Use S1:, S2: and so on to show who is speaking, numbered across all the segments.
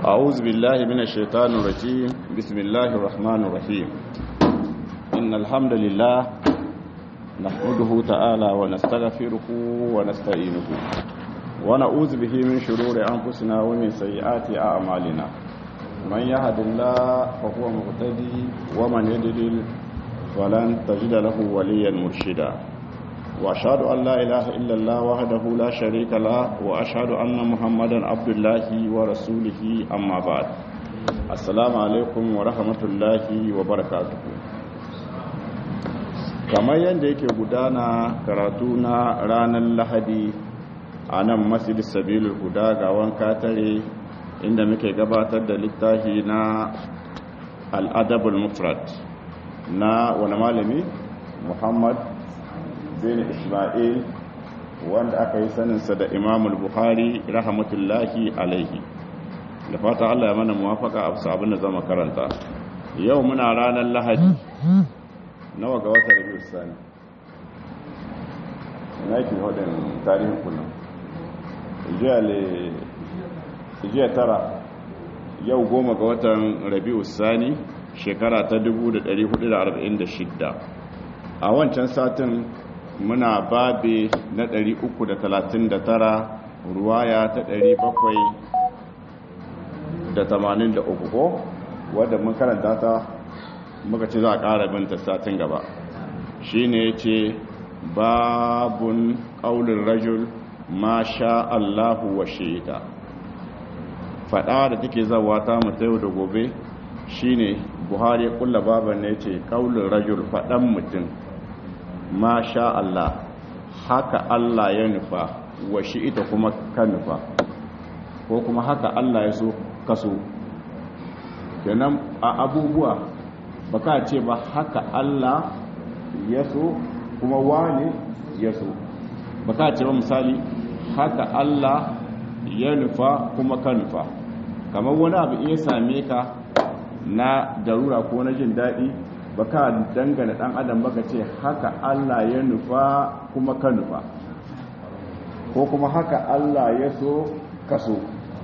S1: أعوذ بالله من الشيطان الرجيم بسم الله الرحمن الرحيم إن الحمد لله نحمده تعالى ونستغفره ونستعينه ونعوذ به من شرور أنفسنا ومن سيئات أعمالنا من يهد الله فهو مهتدي ومن يضلل فلن تجد له وليا مرشدا وأشهد أن لا إله إلا الله وحده لا شريك له وأشهد أن محمدا عبد الله ورسوله أما بعد السلام عليكم ورحمة الله وبركاته kamar yadda yake gudana karatu na ranar lahadi a nan masjid sabilul huda ga wanka tare inda muke gabatar da littafi na al'adabul mufrad na wani malami muhammad zain ismail wanda aka yi saninsa da imamul buhari rahmatullahi alaihi da fata allah ya mana muwafaka a abin da zama karanta yau muna ranar lahadi nawa ga wata rabiu sani na yake hudun tarihin kullum jiya tara yau goma ga watan rabiu sani shekara ta 1446 a wancan satin muna babe na 339 ruwaya ta 783 ko wadda mun karanta ta muka ce za a ƙara binta satin gaba shi ne ce babun ƙaunin rajul ma sha Allahu wa shaita faɗa da take zawa ta mutu yau da gobe shi ne buhari ƙulla baban ne ce ƙaunin rajul faɗan mutum ma sha Allah haka Allah ya nufa wa shi ita kuma ka nufa ko kuma haka Allah ya so kaso kenan a abubuwa ba ka ce ba haka Allah ya so kuma wane ya so ba ka ce ba misali haka Allah ya nufa kuma ka nufa kamar wani abu iya same ka na darura ko na jin daɗi ba ka dangana ɗan adam ba ka ce haka Allah ya nufa kuma ka nufa ko kuma haka Allah ya so ka so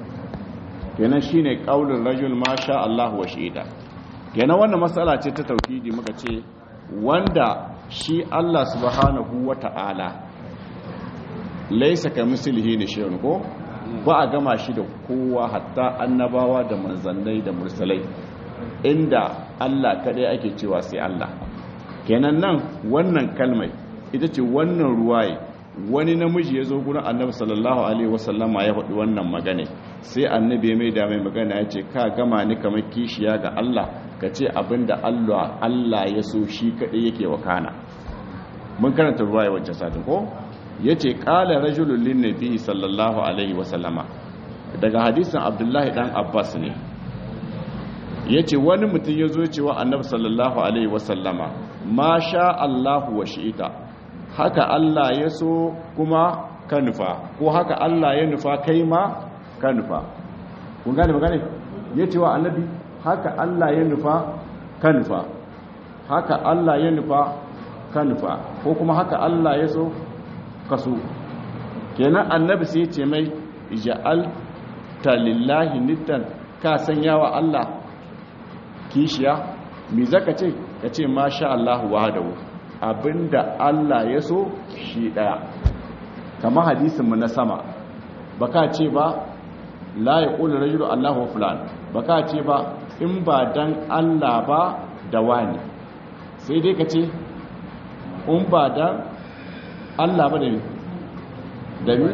S1: kenan shine qaulul rajul ma sha Allah wa shi'ita kenan wannan matsala ce ta tauhidi muka ce wanda shi Allah subhanahu wata'ala laisa ka mislihi ne shay'un ko ba a gama shi da kowa hatta annabawa da manzannai da mursalai inda Allah kadai ake cewa sai Allah kenan nan wannan kalmai ita ce wannan ruwaye wani namiji ya zo gurin annabi sallallahu alaihi wasallama ya faɗi wannan magana sai annabi ya mai da mai magana ya ce ka gama ni kamar kishiya ga Allah ka ce abinda Allah Allah ya so shi kaɗai yake wakana mun karanta ruwa ya wancan satin ko ya ce ƙala rajulun lin nabi sallallahu alaihi wasallama daga hadisin abdullahi dan abbas ne ya ce wani mutum ya zo cewa annabi sallallahu alaihi wasallama ma sha Allahu wa shi'ita haka Allah ya so kuma ka nufa ko haka Allah ya nufa kai ma ka nufa kun gane magane ya ce wa annabi haka Allah ya nufa ka nufa haka Allah ya nufa ka nufa ko kuma haka Allah ya so ka so kenan annabi sai ce mai ja'al ta lillahi niddan ka sanya wa Allah kishiya mi zaka ce ka ce masha Allah wahdahu abinda Allah ya so shi daya kama hadisin mu na sama baka ce ba la yaqulu rajulu Allahu fulan baka ce ba in ba dan Allah ba da wani sai dai ka ce in ba dan Allah ba da ni da ni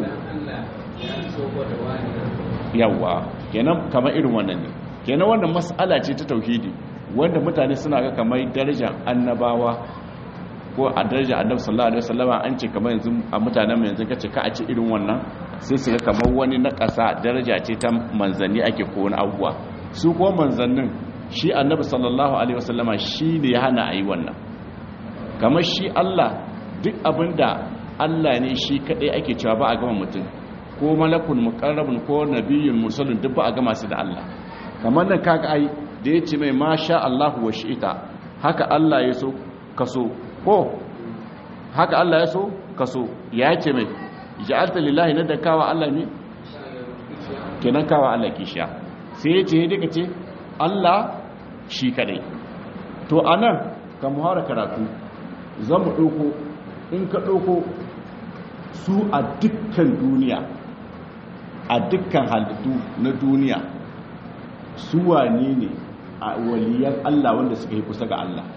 S1: yawa kenan kamar irin wannan ne kenan wannan mas'ala ce ta tauhidi wanda mutane suna ga kamar darajar annabawa ko a darajar annabi sallallahu alaihi wasallama an ce kamar yanzu a mutanen yanzu kace ka a ce irin wannan sai su ga kamar wani na ƙasa daraja ce ta manzanni ake ko wani abubuwa su ko manzannin shi annabi sallallahu alaihi wasallama shi ne ya hana a yi wannan kamar shi Allah duk abinda Allah ne shi kadai ake cewa ba a gama mutum ko malakun muqarrabun ko nabiyyun mursalun duk ba a gama su da Allah kamar nan kaga ai da yace mai masha Allahu wa shi'ita haka Allah ya so kaso ko haka Allah ya so kaso ya ce mai ja'alta lillahi na da kawa Allah ne kenan kawa Allah kishiya sai ya ce duka ce Allah shi kadai to anan ka muhara karatu za mu ɗauko in ka ɗauko su a dukkan duniya a dukkan halittu na duniya su wane ne a waliyan Allah wanda suka yi kusa ga Allah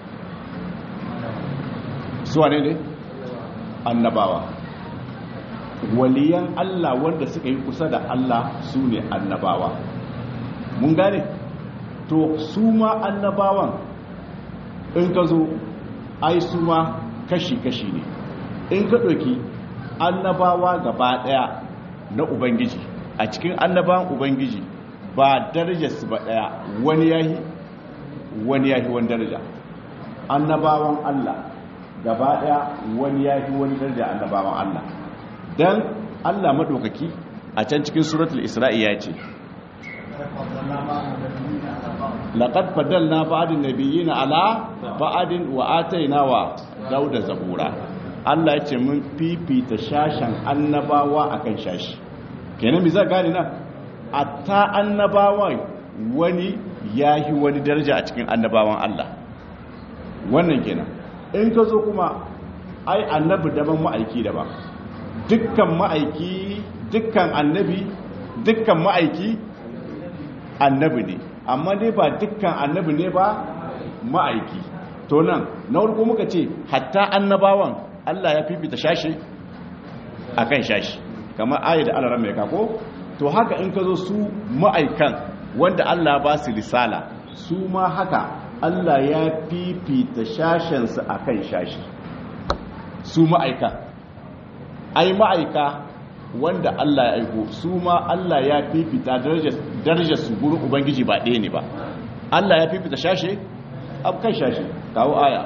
S1: su wane ne annabawa waliyan Allah wanda suka yi kusa da Allah su ne annabawa mun gane to su ma annabawan in ka zo ai su ma kashi-kashi ne in ka ɗauki annabawa gaba ɗaya na ubangiji a cikin annabawan ubangiji ba darajarsu ba ɗaya wani yahi wani yahi wani daraja annabawan Allah gaba ɗaya wani yahi wani daraja annabawan Allah don Allah maɗaukaki a can cikin suratul isra'i ya ce laqad faddalna ba'din nabiyina ala ba'din wa ataina wa dauda zabura Allah ya ce mun fifita shashan annabawa akan shashi kenan bi za gane nan atta annabawan wani yahi wani daraja a cikin annabawan Allah wannan kenan in ka zo kuma ai annabi daban ma'aiki daban dukkan ma'aiki dukkan annabi dukkan ma'aiki annabi ne amma dai ba dukkan annabi ne ba ma'aiki to nan na farko muka ce hatta annabawan Allah ya fifita shashi akan shashi kamar ayat da Allah mai kako to haka in ka zo su ma'aikan wanda Allah ba su risala su ma haka Allah ya fifita shashensu akan shashi su ma'aika ai ma'aika wanda Allah ya aiko su ma Allah ya fifita darajar su gurin ubangiji ba ɗaya ne ba Allah ya fifita shashe kan shashe kawo aya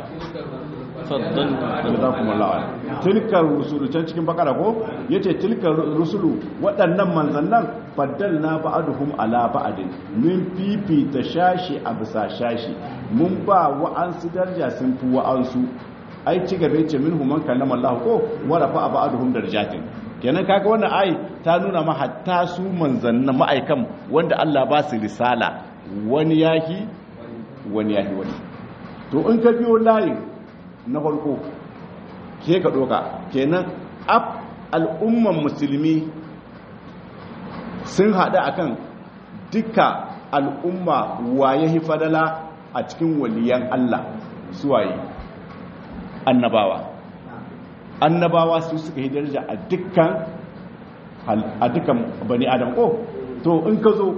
S1: tilkar rusulu can cikin bakara ko yace tilkar rusulu waɗannan manzannan faddalna ba'aduhum ala ba'adin min fifita shashi a bisa shashi mun ba wa'ansu daraja sun fi wa'ansu ai ci gaba yace minhum man kallama Allah ko wa rafa ba'aduhum darajatin kenan kaga wannan ai ta nuna ma hatta su manzannin ma'aikan wanda Allah ba su risala wani yahi wani yahi wani to in ka biyo layin na farko ke ka doka kenan ab al'umman musulmi sun haɗu akan duka al'umma waye hifadala a cikin waliyan Allah suwaye annabawa annabawa su suka yi daraja a dukkan a dukkan bani adam ko to in ka zo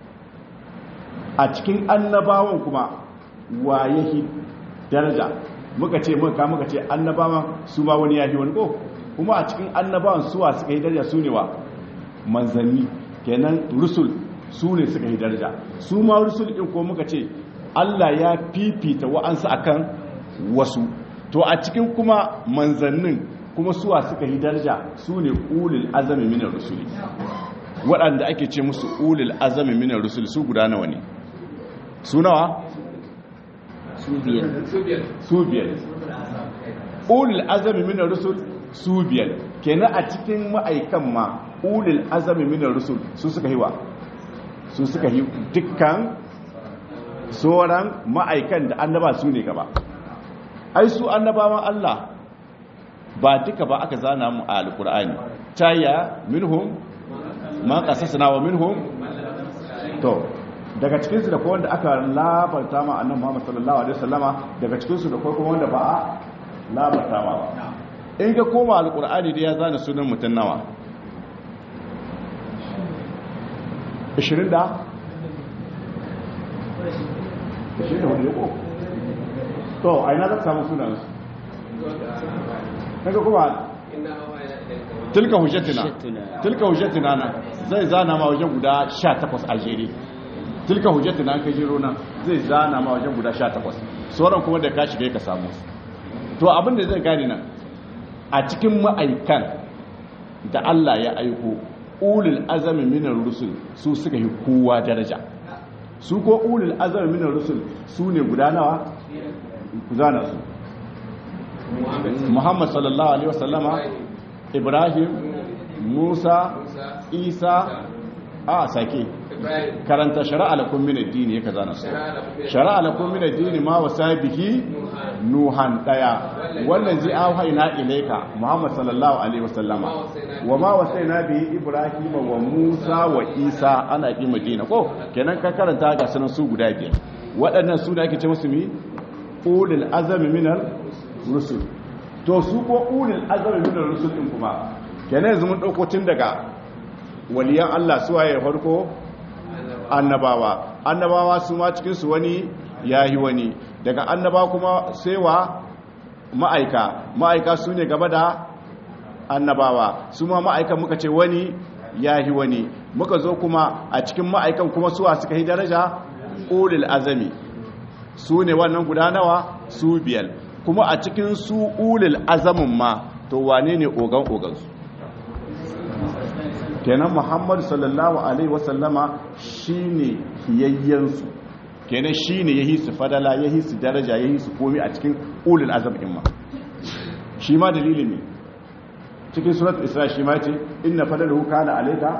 S1: a cikin annabawan kuma waye hi daraja muka ce muka muka ce annabawan su ma wani yahi wani ko kuma a cikin annabawan suwa suka yi daraja su ne wa manzanni kenan rusul su ne suka yi daraja su ma rusul din ko muka ce Allah ya fifita wa'ansu akan wasu to a cikin kuma manzannin kuma suwa suka yi daraja su ne ulil azami minar rusuli waɗanda ake ce musu ulil azami minar rusuli su guda nawa ne su nawa?
S2: su biyar
S1: su biyar ulil azami minar rusul su biyar kenan a cikin ma'aikan ma ulil azami minar rusul su suka yi wa su suka yi dukkan sauran ma'aikan da annaba su ne gaba ai su annabawan Allah ba duka ba aka zana mu a alkur'ani tayya minhum ma qasasna wa minhum to daga cikin su da kuma wanda aka labarta ma annabi Muhammad sallallahu alaihi wasallama daga cikin su da kuma wanda ba a labarta ma in ga koma alkur'ani da ya zana sunan mutun nawa 20 da 20 ne ko to a ina za ka samu sunansu kaga kuma tilka hujjatina tilka hujjatina na zai zana ma wajen guda 18 a jere tilka hujjatina ka jero nan zai zana ma wajen guda 18 sauran kuma da ka shiga ka samu to abin da zai gane nan a cikin ma'aikan da Allah ya aiko ulul azami minar rusul su suka yi kowa daraja su ko ulul azami minar rusul su ne guda nawa ku zana su muhammad sallallahu alaihi wasallama ibrahim musa isa a sake karanta shari'a lakum min ad-din yake zana su shari'a lakum min ad-din ma wasabihi nuhan daya wannan zai auhayna ilayka muhammad sallallahu alaihi wasallama wa ma wasaina bihi ibrahim wa musa wa isa ana ki madina ko kenan ka karanta ga sanan su guda biyar waɗannan su da ake ce musu mi ulul azami minar rusul to su ko ulul azami minar rusul din kuma kenan yanzu mun dauko tun daga waliyan Allah su waye farko annabawa annabawa su ma cikin su wani yahi wani daga annaba kuma sai wa ma'aika ma'aika su ne gaba da annabawa su ma ma'aikan muka ce wani yahi wani muka zo kuma a cikin ma'aikan kuma suwa suka yi daraja ulul azami su ne wannan guda nawa su biyar kuma a cikin su ulul azamin ma to wane ne ogan ogansu kenan muhammadu sallallahu alaihi wasallama shine kiyayyensu kenan shine yahi su fadala yahi su daraja yahi su komi a cikin ulul azamin ma shi ma dalilin ne cikin surat isra shi ma ce inna fadalahu kana alayka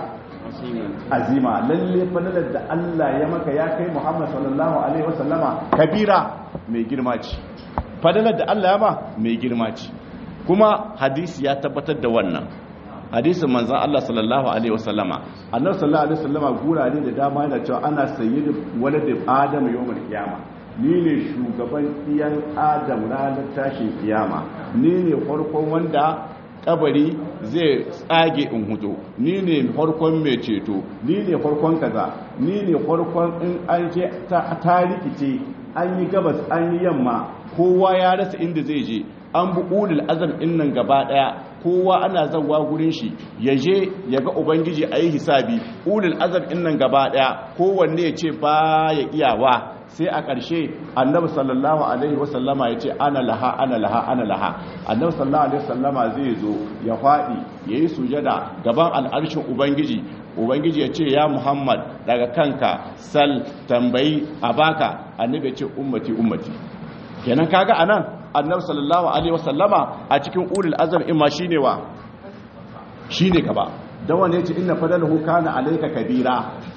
S1: azima lalle fadalar da Allah ya maka ya kai Muhammad sallallahu alaihi wasallama kabira mai girma ce fadalar da Allah ya ma mai girma ce kuma hadisi ya tabbatar da wannan hadisin manzon Allah sallallahu alaihi wasallama annabi sallallahu alaihi wasallama gurare da dama yana cewa ana sayyidu waladin adam yawmal qiyama ni ne shugaban iyan adam ranar tashin kiyama ni ne farkon wanda kabari zai tsage in hudu ni ne farkon mai ceto ni ne farkon kaza ni ne farkon in an je ta rikice an yi gabas an yi yamma kowa ya rasa inda zai je an bi ulul azam in nan gaba daya kowa ana zanwa gurin shi ya je ya ga ubangiji a yi hisabi ulul azam in nan gaba daya kowanne ya ce ba ya iyawa sai a ƙarshe annabi sallallahu alaihi wasallama ya ce ana laha ana laha ana laha annabi sallallahu alaihi wasallama zai zo ya faɗi ya yi sujada gaban al'arshin ubangiji ubangiji ya ce ya muhammad daga kanka sal tambayi a baka annabi ya ce ummati ummati kenan kaga anan annabi sallallahu alaihi wasallama a cikin ulul azam imma shine wa shine gaba dan wanda yace inna fadalahu kana alayka kabira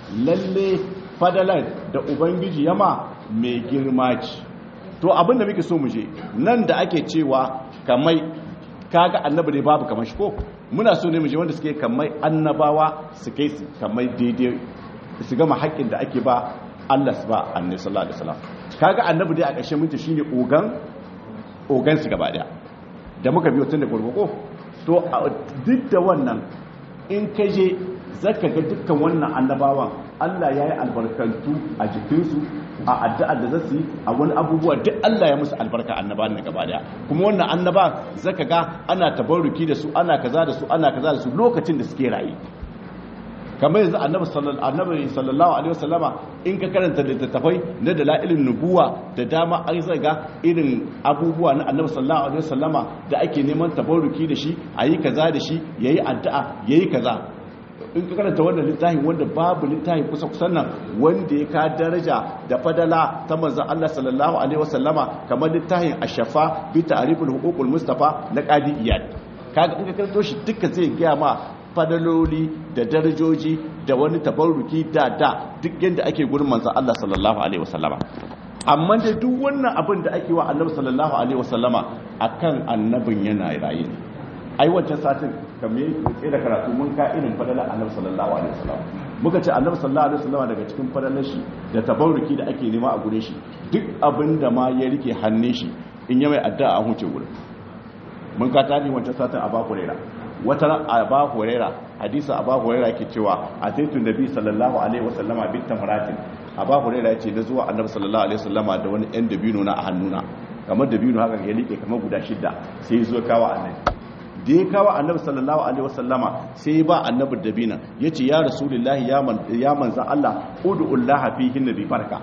S1: lalle fadalar da ubangiji yama mai girma ce to abin da muke so mu je nan da ake cewa kamai kaga annabi ne babu kamar shi ko muna so ne mu je wanda suke kamai annabawa su kai su kamai daidai su gama haƙƙin da ake ba Allah su ba annabi sallallahu alaihi wasallam kaga annabi dai a ƙarshen minti shine ogan ogan su gaba daya da muka biyo tun da gurgurko to duk da wannan in ka je zaka ga dukkan wannan annabawan Allah ya yi albarkantu a jikinsu a addu'ar da zasu yi a wani abubuwa duk Allah ya musu albarka annaba ne gaba daya kuma wannan annaba zaka ga ana tabarruki da su ana kaza da su ana kaza da su lokacin da suke rayu kamar yanzu annabi sallallahu alaihi wasallama in ka karanta littattafai na dalailin nubuwa da dama an zaga irin abubuwa na annabi sallallahu alaihi wasallama da ake neman tabarruki da shi ayi kaza da shi yayi addu'a yayi kaza in ka karanta wannan littafin wanda babu littafin kusa kusan nan wanda ya ka daraja da fadala ta manzon Allah sallallahu alaihi wasallama kamar littafin ash-shafa bi ta'riful huququl mustafa na qadi iyad kaga in ka karanto shi duka zai ga ma fadaloli da darajoji da wani tabarruki da da duk yadda ake gurin manzon Allah sallallahu alaihi wasallama amma da duk wannan abin da ake wa annabi sallallahu alaihi wasallama akan annabin yana raye ai wancan satin kamar yake da karatu mun ka irin fadalar annabi sallallahu alaihi wasallama muka ce annabi sallallahu alaihi wasallama daga cikin fadalar shi da tabarruki da ake nema a gurin shi duk abin da ma ya rike hannun shi in ya mai addu'a a huce gurin mun ka tani wancan satin a baku rera wata aba huraira hadisa aba huraira ke cewa ataitu nabi sallallahu alaihi wasallama bit tamratin aba huraira yace na zuwa annabi sallallahu alaihi wasallama da wani ɗan dabino na a hannuna kamar dabino haka ya like kamar guda shida sai ya zo kawo annabi da ya kawo annabi sallallahu alaihi wasallama sai ba annabi dabina yace ya rasulullahi ya man ya manzan Allah ud'ullaha fihi nabi barka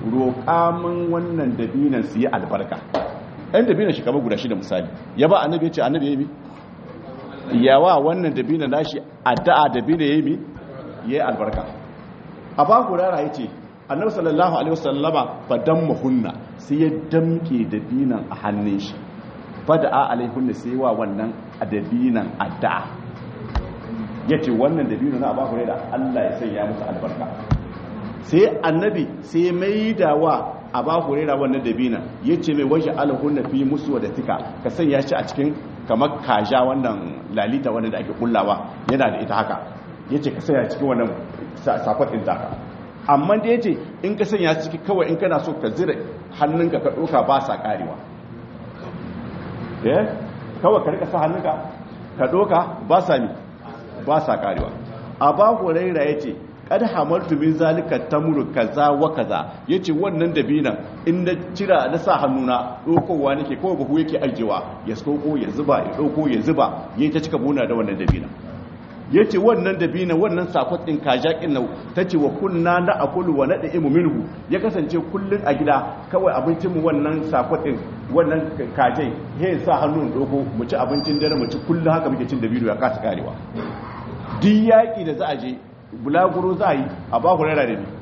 S1: roƙa min wannan dabinan su yi albarka ɗan dabinan shi kamar guda shida misali ya ba annabi yace annabi ya yi yawa wannan dabina nashi addu'a dabina yayi mi yayi albarka aba hurara yace annabi sallallahu alaihi wasallama fadamma hunna sai ya damke dabinan a hannun shi fada'a alaihunna sai wa wannan dabinan addu'a yace wannan dabino na Abu Hurairah Allah ya sanya musu albarka sai annabi sai mai da wa Abu Hurairah wannan dabina yace mai waje alhunna fi musu da tika ka sanya shi a cikin kamar kaja wannan lalita wanda da ake kullawa yana da ita haka yace ka sanya cikin wannan safar din taka amma da yace in ka sanya ciki kawai in kana so ka zira hannunka ka doka ba sa karewa eh kawai ka rika sa hannunka ka doka ba sa ni ba sa karewa aba huraira yace kad hamaltu min zalika tamru kaza wa kaza yace wannan dabinan in na cira na sa hannuna dokowa nake kawai buhu yake ajewa ya skoko ya zuba ya doko ya zuba yayi ta cika buna da wannan dabinan yace wannan dabina wannan sakot din kajakin nau tace wa kunna na akulu wa nad'imu minhu ya kasance kullun a gida kawai abincin mu wannan sakot din wannan kajai he sa hannun doko mu ci abincin dare mu ci kullun haka muke cin dabino ya kasa karewa duk yaki da za a je bulaguro za a yi a ba ku rara da ni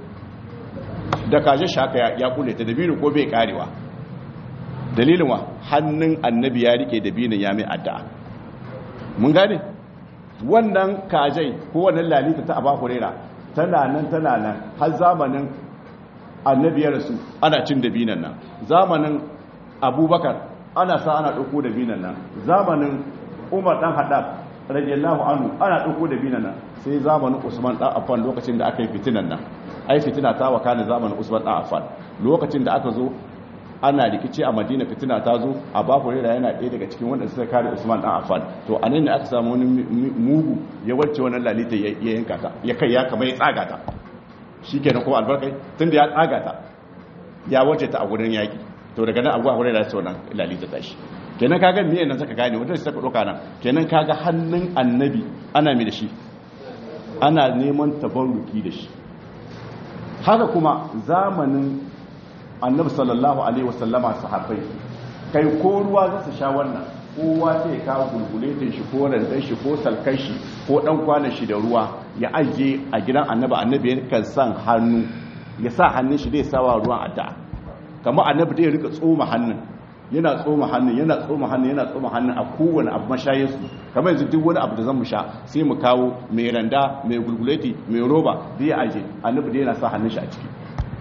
S1: da kaje shaka ya kule ta dabino ko bai karewa dalilin wa hannun annabi ya rike dabinin ya mai addu'a mun gane wannan kajai ko wannan lalita ta aba hurera tana nan tana nan har zamanin annabi ya rasu ana cin dabinan nan zamanin abubakar ana sa ana ɗauko dabinan nan zamanin umar ɗan haɗa radiyallahu anhu ana ɗauko dabinan nan sai zamanin usman ɗan affan lokacin da aka yi fitinan nan ai fitina ta wakana zamanin usman ɗan affan lokacin da aka zo ana rikici a madina fitina ta zo a ba hurera yana ɗaya daga cikin wanda suka kare usman dan affan to a nan ne aka samu wani mugu ya wacce wannan lalita ya yanka ta ya kai ya kama ya tsaga ta shi kenan kuma albarkai tunda ya tsaga ta ya wacce ta a wurin yaƙi to daga nan abuwa hurera sai wannan lalita ta shi kenan kaga miyan nan saka gane wanda suka ɗauka nan kenan kaga hannun annabi ana mi da shi ana neman tabarruki da shi haka kuma zamanin annabi sallallahu alaihi wasallama sahabbai kai ko ruwa za su sha wannan kowa sai ka gulguletin shi ko randan shi ko salkan shi ko dan kwanan shi da ruwa ya aje a gidan annabi annabi yakan san hannu ya sa hannun shi zai sawa ruwan addu'a kamar annabi da ya rika tsoma hannun yana tsoma hannun yana tsoma hannun yana tsoma hannun a kowane abu mashayinsu kamar yanzu duk wani abu da zan mu sha sai mu kawo mai randa mai gulguleti mai roba da ya aje annabi da yana sa hannun shi a ciki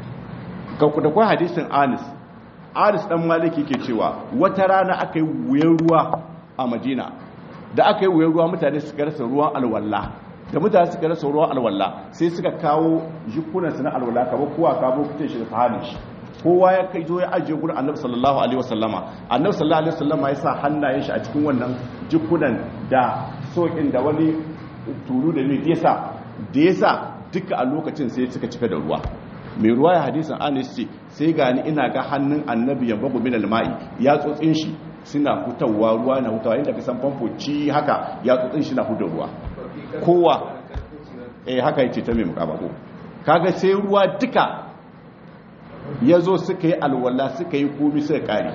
S1: da kwa hadisin anis anis dan maliki ke cewa wata rana aka yi wuyan ruwa a madina da aka yi wuyan ruwa mutane suka rasa ruwan alwallah da mutane suka rasa ruwan alwallah sai suka kawo jikunansu na alwallah kamar kowa kawo kuce shi da sahanin shi kowa ya kai zo ya ajiye gurin annabi sallallahu alaihi wasallama annabi sallallahu alaihi wasallama ya sa hannayen shi a cikin wannan jikunan da sokin da wani tulu da ne da yasa da yasa duka a lokacin sai suka cika da ruwa mai ruwa ya hadisin anis ce sai gani ina ga hannun annabi ya babu min alma'i ya tsotsin shi suna hutawa ruwa na hutawa inda ka san famfo ci haka ya tsotsin shi na huda ruwa kowa eh haka yace ta mai mukabako kaga sai ruwa duka ya zo suka yi alwala suka yi komi suka kare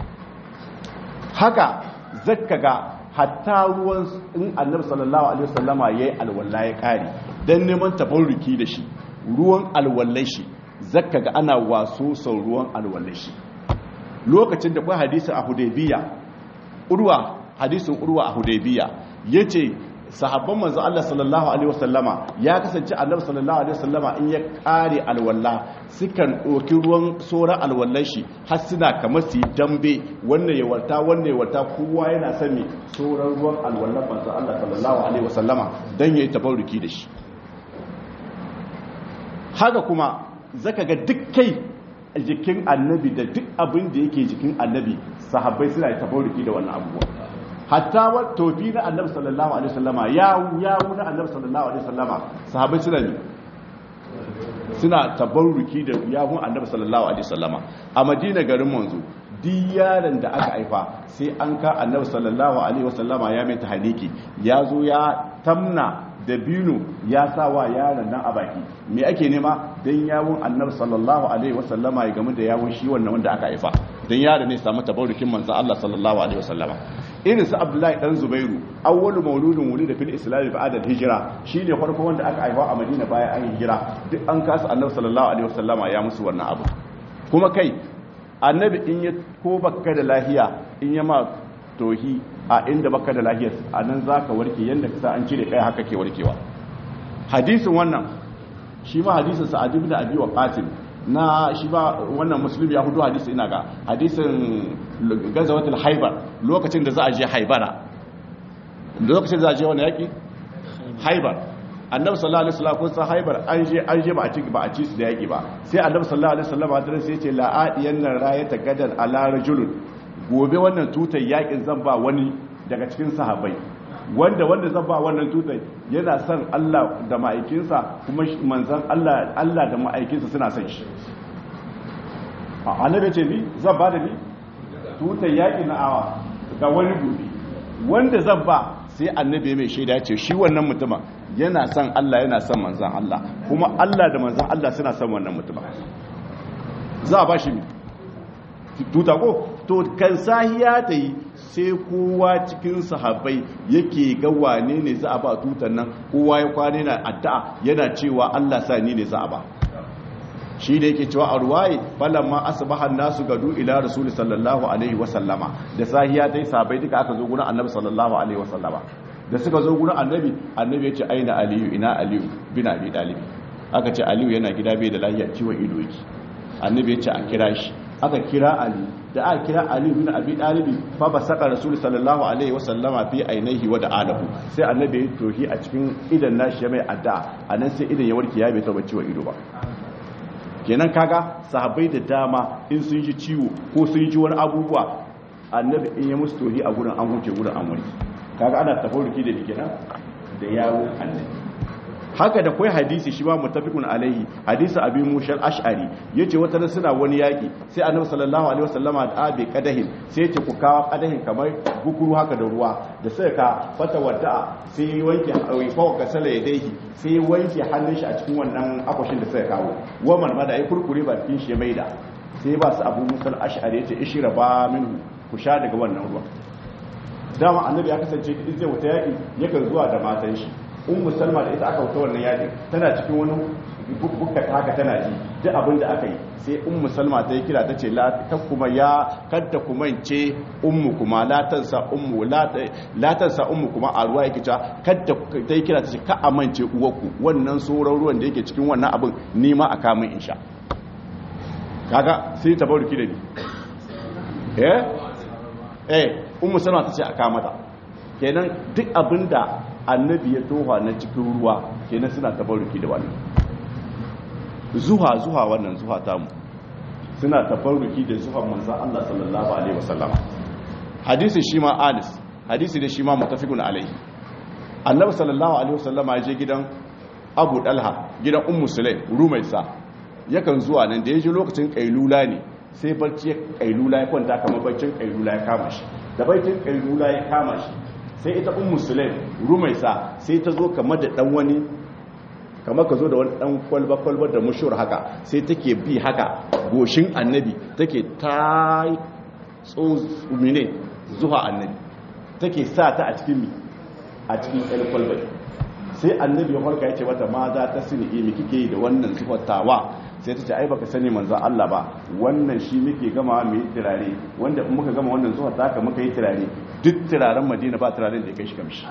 S1: haka zakka ga hatta ruwan in annabi sallallahu alaihi wasallama yayi alwala ya kare dan neman tabarruki da shi ruwan alwallai shi zakka ga ana waso sau ruwan alwallai shi lokacin da kwa hadisi a hudaybiya urwa hadisin urwa a hudaybiya yace sahabban manzo Allah sallallahu alaihi wasallama ya kasance annabi sallallahu alaihi wasallama in ya kare alwalla sukan doki ruwan soran alwallan shi har suna kamar su dambe wannan ya warta wannan ya warta kowa yana sani soran ruwan alwallan manzo Allah sallallahu alaihi wasallama dan yayi tabarruki da shi haka kuma zaka ga duk kai jikin annabi da duk abin da yake jikin annabi sahabbai suna da tabarruki da wannan abubuwa hatta wa tofi na annabi sallallahu alaihi wasallama yawu yawu na annabi sallallahu alaihi wasallama sahabbai suna ne suna tabarruki da yawun annabi sallallahu alaihi wasallama a madina garin manzo duk yaron da aka haifa sai an ka annabi sallallahu alaihi wasallama ya mai tahaliki ya zo ya tamna da binu ya sa wa yaron nan a baki me ake nema dan yawun annabi sallallahu alaihi wasallama ya gamu da yawun shi wannan wanda aka haifa dan yaron ne samu tabarrukin manzo Allah sallallahu alaihi wasallama irin su Abdullahi dan Zubairu awwalu mauludin wulida fil islam ba'da al-hijra shine farko wanda aka haifa a Madina bayan an hijira duk an kasa annabi sallallahu alaihi wasallama ya musu wannan abu kuma kai annabi in ya ko baka da lahiya in ya ma tohi a inda baka da lahiyar a nan za ka warke yadda ka sa an cire kai haka ke warkewa hadisin wannan shi ma hadisin sa'ad ibn abi waqasim na shi ba wannan musulmi ya hudu hadisi ina ga hadisin gazawatul haibar lokacin da za a je haibara lokacin da za a je wani yaki haibar annabi sallallahu alaihi wasallam kun san haibar an je an je ba a ci ba a ci su da yaki ba sai annabi sallallahu alaihi wasallam hadin sai ya ce la adiyan nan rayata gadan ala rajulun gobe wannan tutar yakin zan ba wani daga cikin sahabbai wanda wanda zan ba wannan tutar yana son Allah da ma'aikinsa kuma manzan Allah Allah da ma'aikinsa suna son shi annabi ce ni zan ba da ni tutar yakin na awa ga wani gobe wanda zan ba sai annabi mai shaida ce shi wannan mutuma yana son Allah yana son manzan Allah kuma Allah da manzan Allah suna son wannan mutuma za a ba shi tuta ko to kan sahiya ta yi sai kowa cikin sahabbai yake ga wane ne za a ba tutan nan kowa ya kwane na addu'a yana cewa Allah sa ni ne za a ba shi da yake cewa a ruwaye falamma asbahan nasu gadu ila rasul sallallahu alaihi wa sallama da sahiya ta yi sahabbai duka aka zo gurin annabi sallallahu alaihi wa sallama da suka zo gurin annabi annabi ya ce aina aliyu ina aliyu bin abi talib aka ce aliyu yana gida bai da lafiya ciwon ido yake annabi ya ce a kira shi aka kira ali da aka kira ali bin abi dalibi fa ba saka rasul sallallahu alaihi wa sallama fi ainihi wa da'alahu sai annabi ya tohi a cikin idan nashi ya mai adda anan sai idan ya warke ya bai taba ciwo ido ba kenan kaga sahabbai da dama in sun ji ciwo ko sun ji wani abubuwa annabi in ya musu tohi a gurin an huce gurin an warke kaga ana tafarruki da kenan da yawo annabi haka da kwai hadisi shi ba mutafiqun alaihi hadisi abi mushal ash'ari yace wata ran suna wani yaki sai annabi sallallahu alaihi wasallama da abi qadahin sai yace ku kawo qadahin kamar gukuru haka da ruwa da sai ka fata wadda sai wanke hawi fa ka sala yadaihi sai wanke hannun shi a cikin wannan akwashin da sai kawo wa man ma da ai kurkure ba cikin shi maida sai ba su abu musal ash'ari yace ishira ba minhu ku sha daga wannan ruwa dama annabi ya kasance idan zai wuta yaki yakan zuwa da matan shi ummu salma da ita aka wuta wannan yakin tana cikin wani bukka haka tana ji duk abin da aka yi sai ummu salma ta yi kira ta ce ta kuma ya kadda kuma ce ummu kuma latansa ummu latansa ummu kuma a ruwa yake cewa kadda ta yi kira ta ce ka amince uwarku wannan sauran ruwan da yake cikin wannan abin nima a kamun insha kaga sai ta bauruki da ni eh eh ummu salma ta ce a kamata kenan duk abin da annabi ya toha na cikin ruwa kenan suna tabaruki da wannan zuha zuha wannan zuha tamu suna tabaruki da zuha manzan Allah sallallahu alaihi wasallam hadisi shi ma anis hadisi da shi ma mutafiqun alaihi annabi sallallahu alaihi wasallama ya je gidan Abu Dalha gidan Ummu Sulaim Rumaisa yakan zuwa nan da ya je lokacin kailula ne sai barci kailula ya kwanta kamar barcin kailula ya kama shi da barcin kailula ya kama shi sai ita un musulun rumaisa sai ta zo kamar da dan wani kamar ka zo da wani dan kwalba-kwalba da mushur haka sai take bi haka goshin annabi take ta tsomine zuwa annabi take sa ta a cikin mi a cikin ɗan kwalba sai annabi ya farka ya ce mata ma za ta sini imi kike yi da wannan zuwatawa sai ta ce ai baka sani manzan Allah ba wannan shi muke gama mu yi turare wanda in muka gama wannan zuwa ta muka yi turare duk turaren madina ba turaren da ya kai shi kamshi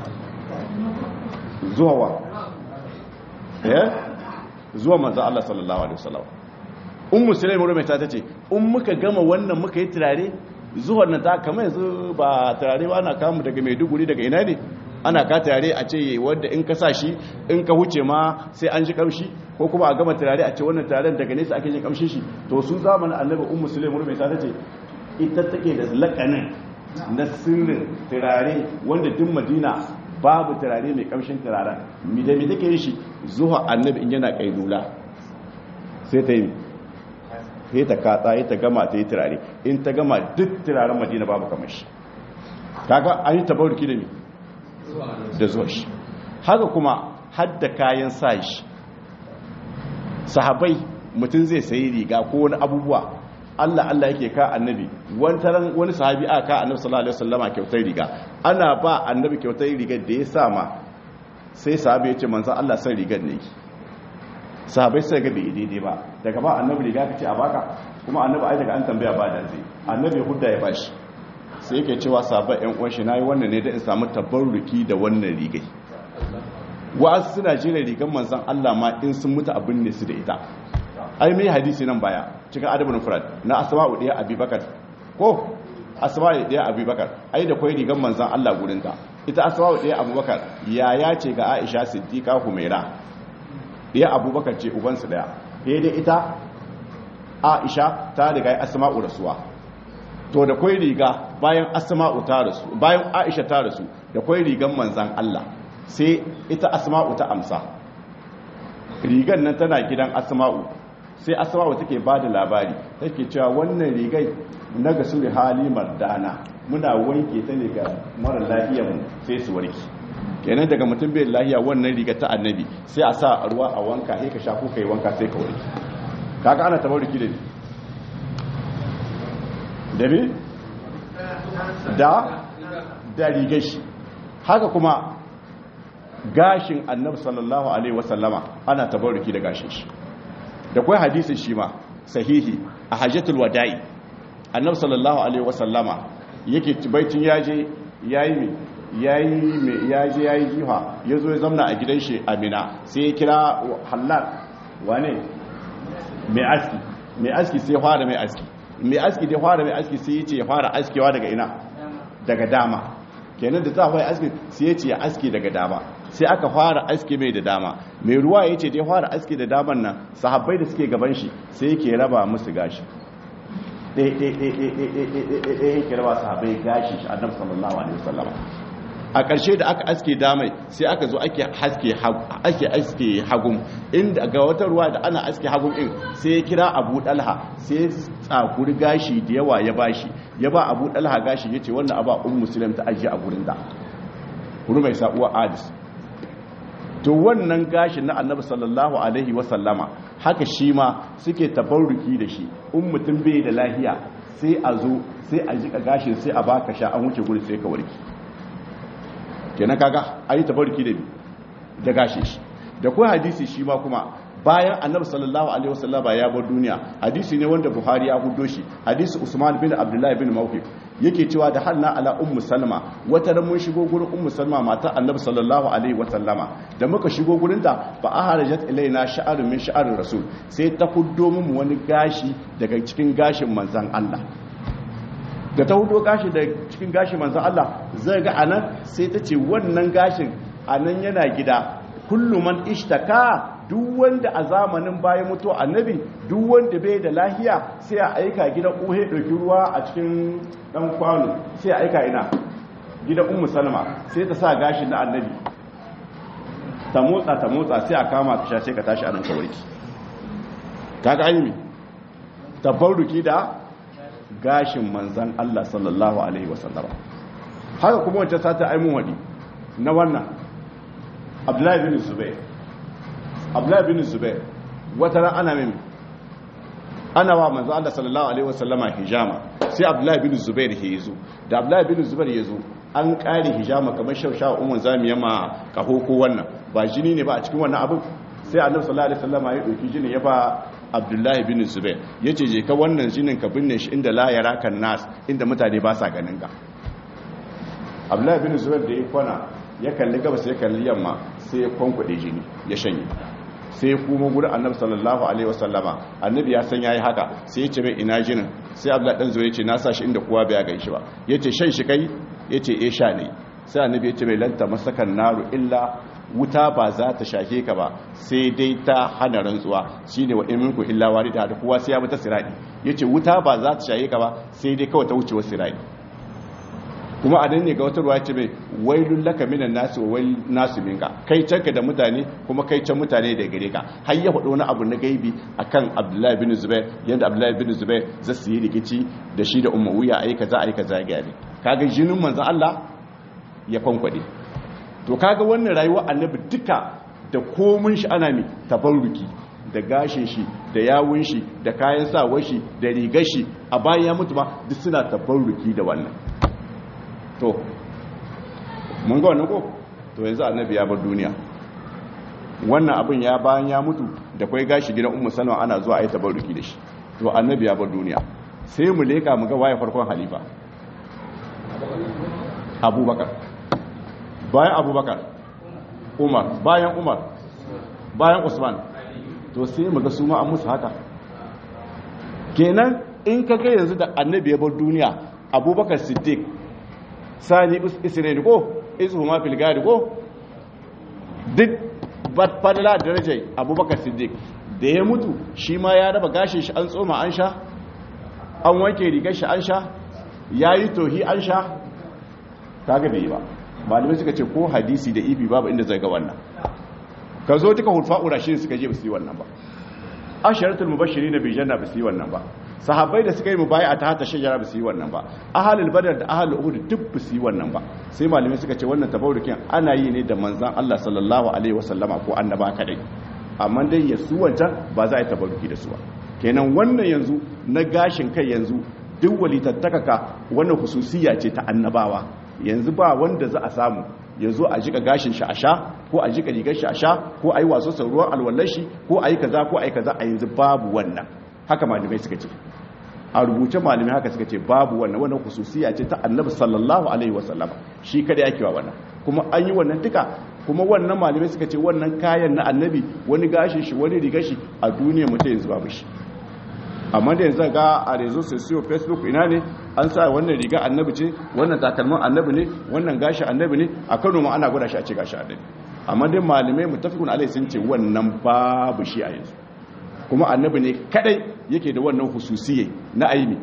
S1: zuwa wa eh zuwa manzan Allah sallallahu alaihi wasallam un musulai mu rubuta ta ce in muka gama wannan muka yi turare zuwa nan ta kamar yanzu ba turare ba ana kamu daga Maiduguri daga ina ne ana ka turare a ce wanda in ka sa shi in ka huce ma sai an ji kamshi ko kuma a gama turare a ce wannan turaren daga nesa ake jin kamshin shi to su zamanin annabi ummu sulaim rubai ta ce ita take da lakanin na sirrin turare wanda duk madina babu turare mai kamshin turaren mi da mi take yin shi zuwa annabi in yana kailula sai ta yi sai ta katsa ya ta gama ta yi turare in ta gama duk turaren madina babu kamar shi kaga an yi tabarruki da mi da zuwa shi haka kuma hadda kayan sa shi sahabai mutum zai sayi riga ko wani abubuwa Allah Allah yake ka annabi wantaran wani sahabi aka ka annabi sallallahu alaihi wasallama kyautar riga ana ba annabi kyautar riga da ya sama sai sahabi ya ce manzon Allah san rigar ne sahabai sai ga bai daidai ba daga ba annabi riga kace a baka kuma annabi ai daga an tambaya ba da zai annabi hudda ya bashi sai yake cewa sabon yan uwan shi nayi wannan ne da in samu tabarruki da wannan rigai wa'azu suna jira rigan manzon Allah ma in sun mutu abin ne su da ita ai mai hadisi nan baya cikin adabul mufrad na asma'u ɗaya abubakar ko asma'u ɗaya abubakar ai da kwai rigan manzon Allah gurin ta ita asma'u ɗaya abubakar yaya ce ga Aisha Siddiqa Humaira ɗaya abubakar ce ubansu ɗaya dai ita Aisha ta riga asma'u rasuwa to da kwai riga bayan asma'u ta rasu bayan Aisha ta rasu da kwai rigan manzon Allah sai ita asma'u ta amsa rigan nan tana gidan asma'u sai asma'u take ba da labari take cewa wannan rigai na ga suri hali mardana muna wanke ta ne ga mara lafiya mu sai su warki kenan daga mutum bai lafiya wannan riga ta annabi sai a sa ruwa a wanka sai ka sha ko kai wanka sai ka warki kaga ana tabarruki da ni da me da da rigar shi haka kuma gashin annabi sallallahu alaihi wasallama ana tabarruki da gashin shi da kai hadisin shi ma sahihi a hajjatul wada'i annabi sallallahu alaihi wasallama yake baitin yaje yayi yayi me yaje yayi jiha yazo ya zamna a gidan shi Amina sai ya kira halal wane mai aski mai aski sai fara mai aski mai aski dai fara mai aski sai yace ya fara askewa daga ina daga dama kenan da za a aski sai yace ya aski daga dama sai aka fara aski mai da dama mai ruwa ya ce dai fara aski da daman nan sahabbai da suke gaban shi sai yake raba musu gashi ɗaya yake raba sahabbai gashi shi annabi sallallahu alaihi wasallam a ƙarshe da aka aske damai sai aka zo ake haske ake aske hagum inda ga wata ruwa da ana aske hagum din sai ya kira Abu Dalha sai tsakuri gashi da yawa ya bashi ya ba Abu Dalha gashi yace wannan aba ummu muslim ta ajiye a gurin da kuri mai sa'uwa Adis to wannan gashin na annabi sallallahu alaihi wasallama haka shi ma suke tabarruki da shi in mutum bai da lahiya sai a zo sai a jika gashin sai a baka sha an wuce guri sai ka warki kenan kaga ayi tabarruki da da gashin shi da kuma hadisi shi ma kuma bayan annabi sallallahu alaihi wasallama ya bar duniya hadisi ne wanda buhari ya hudo shi hadisi usman bin abdullahi bin mawqif yake cewa da hanna ala ummu salma wata ran mun shigo gurin ummu salma matar annabi sallallahu alaihi wasallama da muka shigo gurin ta fa aharajat ilaina sha'arun min sha'arir rasul sai ta huddo mu wani gashi daga cikin gashin manzon Allah da ta hudo gashi daga cikin gashin manzon Allah zai ga anan sai ta ce wannan gashin anan yana gida kullu man ishtaka duk wanda a zamanin bayan mutu annabi duk wanda bai da lahiya sai a aika gidan uhe ɗauki ruwa a cikin ɗan kwano sai a aika ina gidan ummu salma sai ta sa gashin na annabi ta motsa ta motsa sai a kama ta sha sai ka tashi anan kawarki kaga ayyumi tabarruki da gashin manzan Allah sallallahu alaihi wasallama haka kuma wancan sata aimun wadi na wannan abdullahi bin zubair abdullahi bin zubair wata ran ana min ana wa manzo Allah sallallahu alaihi wasallama hijama sai abdullahi bin zubair ya zo da abdullahi bin zubair ya zo an kare hijama kamar shausha umman zamiya ma kaho ko wannan ba jini ne ba a cikin wannan abin sai annabi sallallahu alaihi wasallama ya dauki jini ya ba abdullahi bin zubair yace je ka wannan jinin ka binne shi inda la yaraka nas inda mutane ba sa ganin ka abdullahi bin zubair da ya kwana ya kalli gabas ya kalli yamma sai ya kwankwade jini ya shanye sai kuma gurin annabi sallallahu alaihi wasallama annabi ya san yayi haka sai ya ce mai ina jinin sai abdullahi dan zuwa yace na sa shi inda kowa bai ga shi ba yace shan shi kai yace eh sha ne sai annabi ya ce mai lanta masakan naru illa wuta ba za ta shake ka ba sai dai ta hana rantsuwa shine wa iminku illa warida da kowa sai ya bi ta sirati yace wuta ba za ta shake ka ba sai dai kawai ta wuce wa sirati kuma a nan ne ga wata ruwa ce mai wailun laka minan nasu wa wail nasu minka kai canka da mutane kuma kai can mutane da gare ka har ya faɗo wani abu na gaibi akan abdullahi bin zubair yadda abdullahi bin zubair za su yi rikici da shi da umayya ayi kaza ayi kaza ya gari kaga jinin manzon Allah ya kwankwade to kaga wannan rayuwa annabi duka da komun shi ana mi tabarruki da gashin shi da yawun shi da kayan sawar shi da rigar shi a bayan ya mutu ba duk suna tabarruki da wannan to mun ga wannan ko to yanzu annabi ya bar duniya wannan abin ya bayan ya mutu da kai gashi gidan ummu salma ana zuwa ayi tabarruki da shi to annabi ya bar duniya sai mu leka mu ga waye farkon halifa abubakar bayan abubakar umar bayan umar bayan usman to sai mu ga su ma an musu haka kenan in ka ga yanzu da annabi ya bar duniya abubakar siddiq sani isra'il ko isu ma fil gari ko duk fadala darajar abubakar siddiq da ya mutu shi ma ya raba gashin shi an tsoma an sha an wanke rigar shi an sha ya yi tohi an sha ta ga bai ba malamai suka ce ko hadisi da ibi babu inda zai ga wannan ka zo duka hulfa'ura shi suka je ba su yi wannan ba asharatul mubashiri na bijanna ba su yi wannan ba sahabbai da suka yi mubaya ta hata shajara ba su yi wannan ba ahalul badar da ahalul uhud duk ba su yi wannan ba sai malamai suka ce wannan tabarukin ana yi ne da manzan Allah sallallahu alaihi wasallama ko annaba kadai amma dai ya su wancan ba za a yi tabaruki da su ba kenan wannan yanzu na gashin kai yanzu duk walitattakaka wannan hususiya ce ta annabawa yanzu ba wanda za a samu ya zo a jika gashin shi a sha ko a jika rigar shi a sha ko a yi waso sauruwar alwallar shi ko a yi kaza ko a yi kaza a yanzu babu wannan haka malamai suka ce a rubuce malamai haka suka ce babu wannan wannan hususiya ce ta annabi sallallahu alaihi wasallam shi kada yake wa wannan kuma an yi wannan duka kuma wannan malamai suka ce wannan kayan na annabi wani gashin shi wani rigar shi a duniya mutum yanzu babu shi amma da yanzu ga a rezo sosiyo facebook ina ne an sa wannan riga annabi ce wannan takalmin annabi ne wannan gashi annabi ne a kano ma ana gwada shi a ce gashi annabi amma dai malamai mutafikun alai sun ce wannan babu shi a yanzu kuma annabi ne kadai yake da wannan hususiye na aini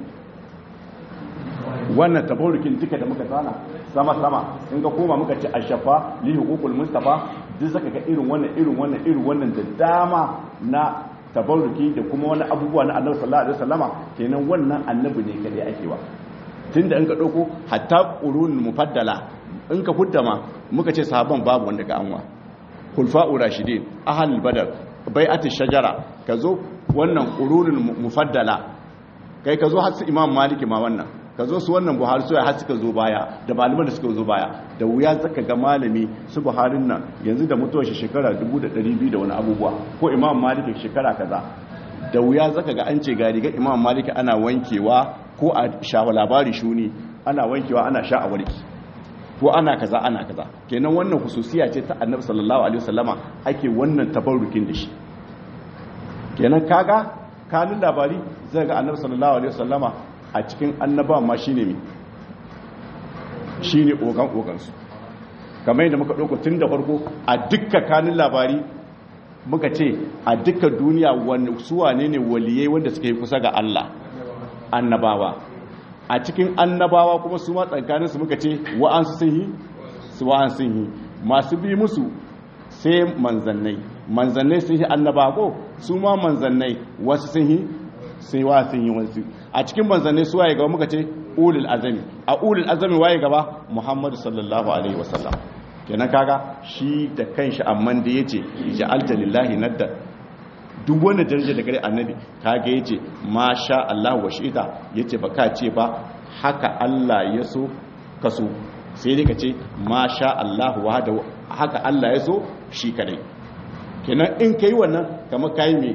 S1: wannan tabarukin duka da muka tsana sama sama in ga koma muka ce ashafa li huququl mustafa duk zaka ga irin wannan irin wannan irin wannan da dama na tabaruki da kuma wani abubuwa na annabi sallallahu alaihi wasallama kenan wannan annabi ne kadai ake wa tunda in ka dauko hatta qurun mufaddala in ka kuddama muka ce sahaban babu wanda ga anwa khulfa'u rashidin ahlul badar bai'atish shajara kazo wannan qurunul mufaddala kai kazo har su imam maliki ma wannan kazo su wannan buhari su har suka zo baya da malaman da suka zo baya da wuya zaka ga malami su buharin nan yanzu da mutuwar shi shekara 1200 da wani abubuwa ko imam maliki shekara kaza da wuya zaka ga an ce ga riga imam maliki ana wankewa ko a shawa labari shuni ana wankewa ana sha a warki ko ana kaza ana kaza kenan wannan hususiya ce ta annabi sallallahu alaihi wasallama ake wannan tabarrukin da shi kenan kaga kanin labari zai ga annabi sallallahu alaihi wasallama a cikin annaba ma shine mi shine ogan ogansu kamar yadda muka dauko tun da farko a dukkan kanin labari muka ce a dukkan duniya wani suwane ne waliyai wanda suka yi kusa ga Allah annabawa a cikin annabawa kuma su ma tsakaninsu muka ce wa'ansu sun yi su wa'ansu sun yi masu bi musu sai manzannai manzannai sun yi annaba ko su ma manzannai wasu sun yi sai wa sun yi wasu a cikin manzannai su waye gaba muka ce ulul azami a ulul azami waye gaba muhammadu sallallahu alaihi wasallam kenan kaga shi da kanshi amman da yace ja'alta lillahi nadda duk wani daraja da gare annabi kage yace masha Allah wa shi'ita yace baka ce ba haka Allah ya so kaso sai dai kace masha Allah wahda haka Allah ya so shi kadai kenan in kai wannan kamar kai me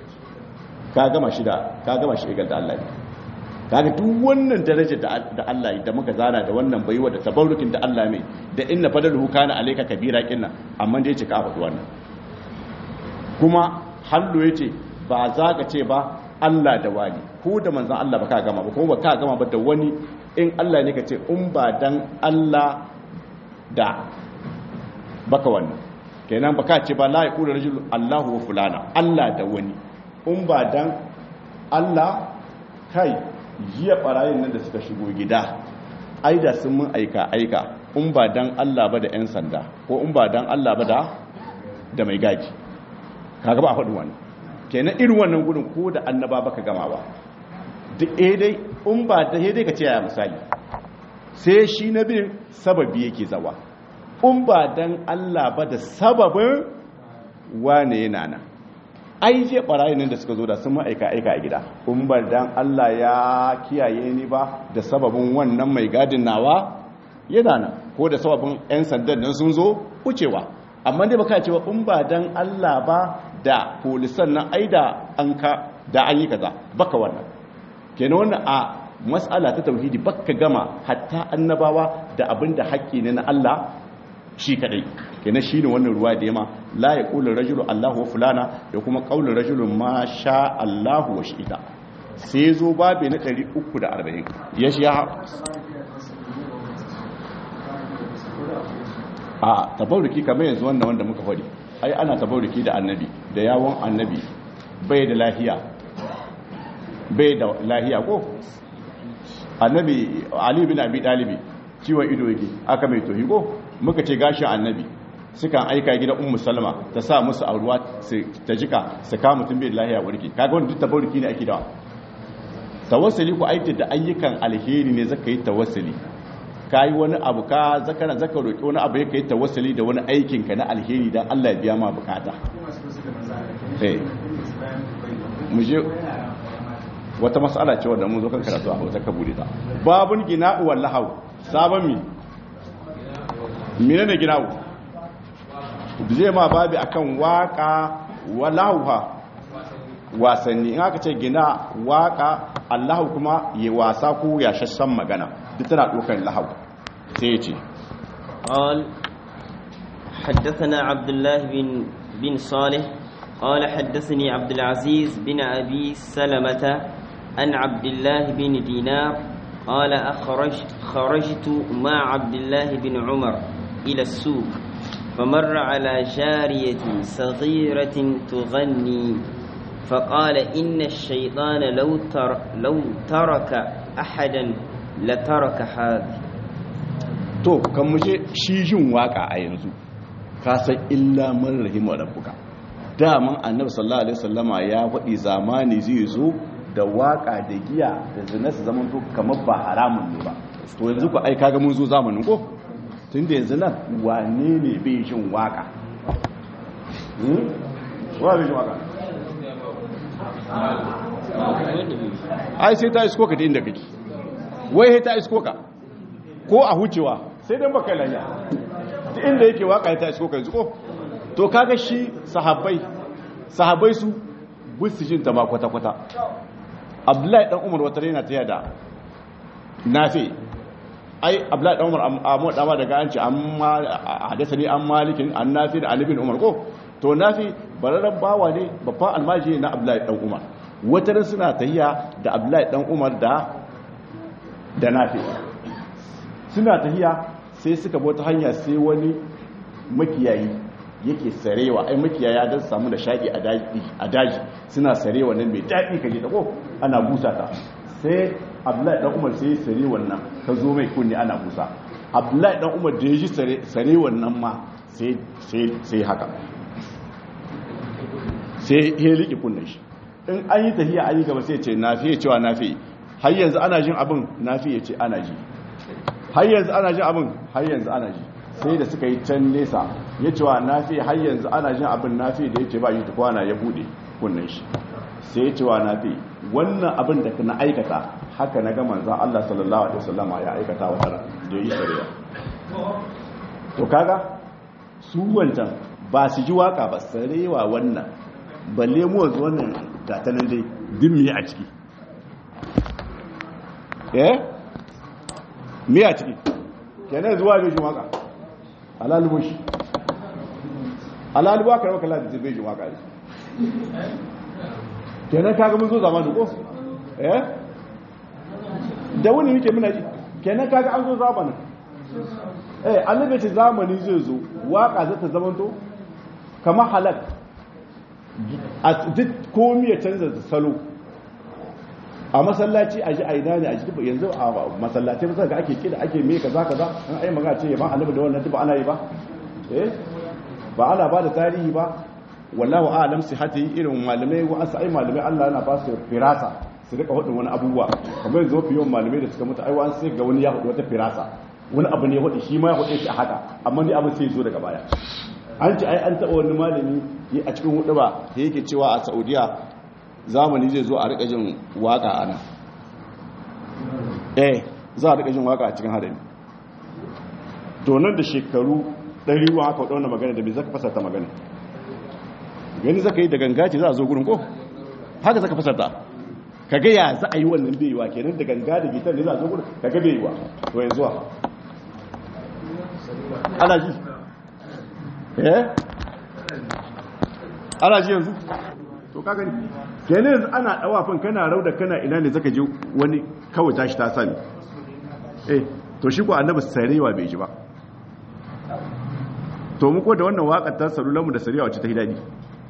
S1: ka gama shi da ka gama shi igal da Allah ne kaga duk wannan daraja da Allah da muka zana da wannan baiwa da tabarrukin da Allah mai da inna fadaluhu kana alayka kabira kinna amma dai ce ka faɗi wannan kuma hallo yace ba za ka ce ba Allah da wani ko da manzon Allah ba ka gama ba kuma ba ka gama ba da wani in Allah ne ka ce in ba dan Allah da baka wannan kenan ba ka ce ba la yaqulu rajul Allahu wa fulana Allah da wani in ba dan Allah kai jiya barayin nan da suka shigo gida ai da sun mun aika aika in ba dan Allah ba da yan sanda ko in ba dan Allah ba da da mai gaji kaga ba a faɗi wannan kenan irin wannan gudun ko da annaba baka gama ba duk eh dai in ba da dai ka ce ya misali sai shi na bin sababi yake zawa in ba dan Allah ba da sababin wane yana nan ai je barayin nan da suka zo da sun ma'aika aika a gida in ba dan Allah ya kiyaye ni ba da sababin wannan mai gadin nawa yana nan ko da sababin yan sandan nan sun zo wucewa amma dai baka cewa in ba dan Allah ba da polisan nan ai da an ka da an yi kaza baka wannan kenan wannan a mas'ala ta tauhidi baka gama hatta annabawa da abinda haƙƙi ne na Allah shi kadai kenan shine wannan ruwa da yama la yaqulu rajulu Allahu wa fulana da kuma qaulu rajulun ma sha Allahu wa shi'ita sai zo babe na 340 ya shi a tabarruki kamar yanzu wannan wanda muka faɗi ai ana tabarruki da annabi da yawon annabi bai da lahiya bai da lahiya ko annabi ali bin abi dalibi ciwon ido yake aka mai tohi ko muka ce gashin annabi sukan aika gidan ummu salama ta sa musu a ruwa ta jika su kama mutum bai da lahiya warke kaga wanda duk tabarruki ne ake da tawassuli ku aiki da ayyukan alheri ne zaka yi tawassuli ka yi wani abu ka zakana zaka roƙi wani abu ya kai tawassuli da wani aikinka na alheri don Allah ya biya ma bukata mu je wata matsala ce wadda mun zo kan karatu a hausa ka bude ta babun gina'u wal lahaw sabon mi menene gina'u zai ma babi akan waka walauha wasanni in aka ce gina waka allahu kuma ya wasa ko ya shassan magana duk tana ɗaukar lahau sai ya ce
S2: قال حدثنا عبد الله بن بن صالح قال حدثني عبد العزيز بن أبي سلمة عن عبد الله بن دينار قال أخرج خرجت مع عبد الله بن عمر إلى السوق فمر على جارية صغيرة تغني فقال إن الشيطان لو, تر لو ترك أحدا لترك هذا
S1: to kan muje shi jin waka a yanzu ka san illa man rahima rabbuka daman annabi sallallahu alaihi wasallama ya faɗi zamani zai zo da waka da giya da zina su zaman to kamar ba haramun ne ba to yanzu ku ai kaga mun zo zamanin ko tunda yanzu nan wane ne bai jin waka hmm wa bai jin waka ai sai ta isko ka ta inda kake wai sai ta isko ka ko a hucewa sai dan baka lanya ta inda yake waka ta isko ka yanzu ko to kaga shi sahabbai sahabbai su bisu jin ta ba kwata kwata abdullahi dan umar wata rena ta yada nafi ai abdullahi dan umar amma dama daga an ce amma hadasa ne an malikin an nafi da alibin umar ko to nafi bararren bawa ne babban almaji na abdullahi dan umar wata suna tahiya da abdullahi dan umar da da nafi suna tahiya sai suka bota hanya sai wani makiyayi yake sarewa ai makiyaya don samu da shaƙi a daji suna sarewa nan mai daɗi ka ji ko ana busa ta sai abdullahi dan umar sai sare wannan ka zo mai kunni ana busa abdullahi dan umar da ya ji sare wannan ma sai haka sai ya liƙi kunnen shi in an yi tafiya an yi gaba sai ce na fiye cewa na fiye har yanzu ana jin abin na fiye ce ana ji har yanzu ana jin abin har yanzu ana ji sai da suka yi can nesa ya cewa na fiye har yanzu ana jin abin na fiye da ya ce ba yi tukwana ya bude kunnen shi sai ya cewa na fiye wannan abin da na aikata haka na ga manzan Allah sallallahu alaihi wasallama ya aikata wa tara da yi shari'a to kaga su wancan ba su ji waka ba sarewa wannan balle mu wanzu wannan gatanan dai din miye a ciki eh miye a ciki kenan zuwa bai jin waka alalubo shi alalubo aka rawa kala da bai jin waka kenan kaga mun zo zamanin ko eh da wani yake muna ji kenan kaga an zo zamanin eh annabi ce zamani zai zo waka zata zamanto kamar halak a duk komi ya canza salo a masallaci a ji aina ne a ji yanzu a masallaci ba ga ake kida ake me kaza kaza an ai magana ce yaban annabi da wannan duk ana yi ba eh ba ana ba da tarihi ba wallahu a'lam sihati irin malamai wa asai malamai Allah yana ba su firasa su rika hudun wani abubuwa kamar yanzu mafi yawan malamai da suka mutu aiwa sai ga wani ya hudu wata firasa wani abu ne hudu shi ma ya hudu shi a haka amma ni abin sai zo daga baya an ce ai an taɓa wani malami a cikin hudu ba da yake cewa a saudiya zamani zai zo a rika jin waka ana eh za a rika jin waka a cikin hadari to nan da shekaru ɗari wa haka wadda magana da bai zaka fasarta magana gani zaka yi da gangaci za a zo gurin ko haka zaka fasarta kaga ya za a yi wannan bai yiwa kenan da ganga da gitar ne za a zo gudu kaga bai yiwa to yanzu wa ana ji eh ana ji yanzu to ka gani kenan yanzu ana dawafin kana rauda kana ina ne zaka ji wani kawai tashi ta sani eh to shi ko annabi sarewa bai ji ba to mu ko da wannan waƙar ta salulanmu da sarewa wacce ta yi daɗi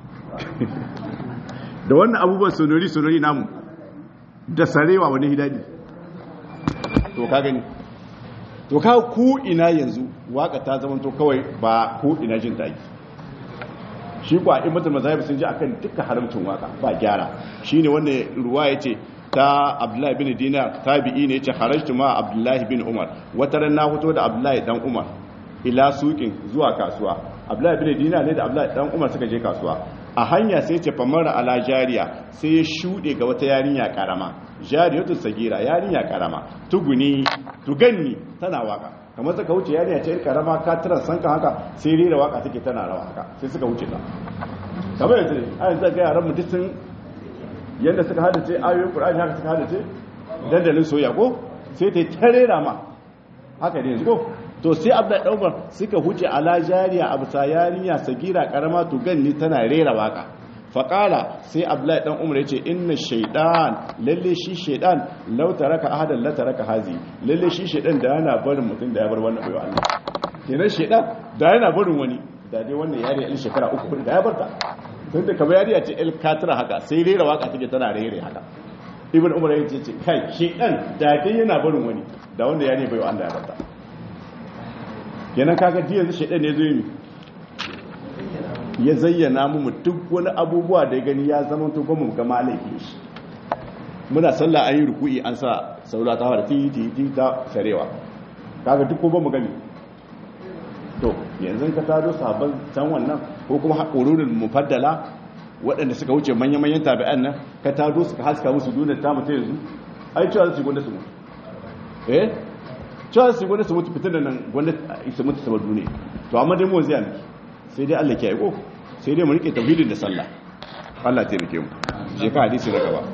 S1: da wannan abubuwan sonori sonori namu da sarewa wani hidadi to ka gani to ka ku ina yanzu waka ta zama to kawai ba ku ina jin daɗi shi kwa in mutum mazhabi sun ji akan duka haramcin waka ba gyara shine wanda ruwa yace ta Abdullahi bin Dinar tabi'i ne yace kharajtu ma Abdullahi bin Umar wata ran na fito da Abdullahi dan Umar ila suqin zuwa kasuwa Abdullahi bin Dinar ne da Abdullahi dan Umar suka je kasuwa a hanya sai ce famara ala jariya sai ya shuɗe ga wata yarinya karama jariyatu sagira yarinya karama tuguni tuganni tana waka kamar suka wuce yarinya ce karama ka tara sanka haka sai rera waka take tana rawa haka sai suka wuce ta kamar yanzu ne a yanzu ga yaran mutum sun yadda suka hadace ayoyin qur'ani haka suka hadace dandalin soyayya ko sai ta ta rera ma haka ne yanzu ko to sai abda daumar suka huce ala jariya abu ta yarinya sagira karama to ganni tana rera waka faƙala sai abdullahi dan umar ya ce inna shaidan lalle shi shaidan lau taraka ahadan la taraka hazi lalle shi shaidan da yana barin mutum da ya bar wannan baiwa Allah kenan shaidan da yana barin wani da dai wannan yariya in shekara uku da ya barta tun da kamar yariya ce el katira haka sai rera waka take tana rere haka ibn umar ya ce kai shaidan da dai yana barin wani da wanda yariya baiwa Allah ya barta kenan kaga ji yanzu shaidan ne zo yi ya zayyana mu duk wani abubuwa da ya gani ya zama to ba mu ga malaikin shi muna sallah an yi ruku'i an sa saura ta fara ti ti ti ta sarewa kaga duk ko ba mu gani to yanzu ka tado sabon can wannan ko kuma haƙururin mufaddala waɗanda suka wuce manya-manyan tabi'an nan ka tado suka haska musu duniyar ta mutu yanzu ai cewa su gwanda su mutu eh cewa su gwanda su mutu fitar da nan gwanda su mutu saboda duniya to amma dai mu zai miki sai dai Allah ke aiko sai dai mu rike tauhidin da sallah Allah ta rike mu je ka hadisi na gaba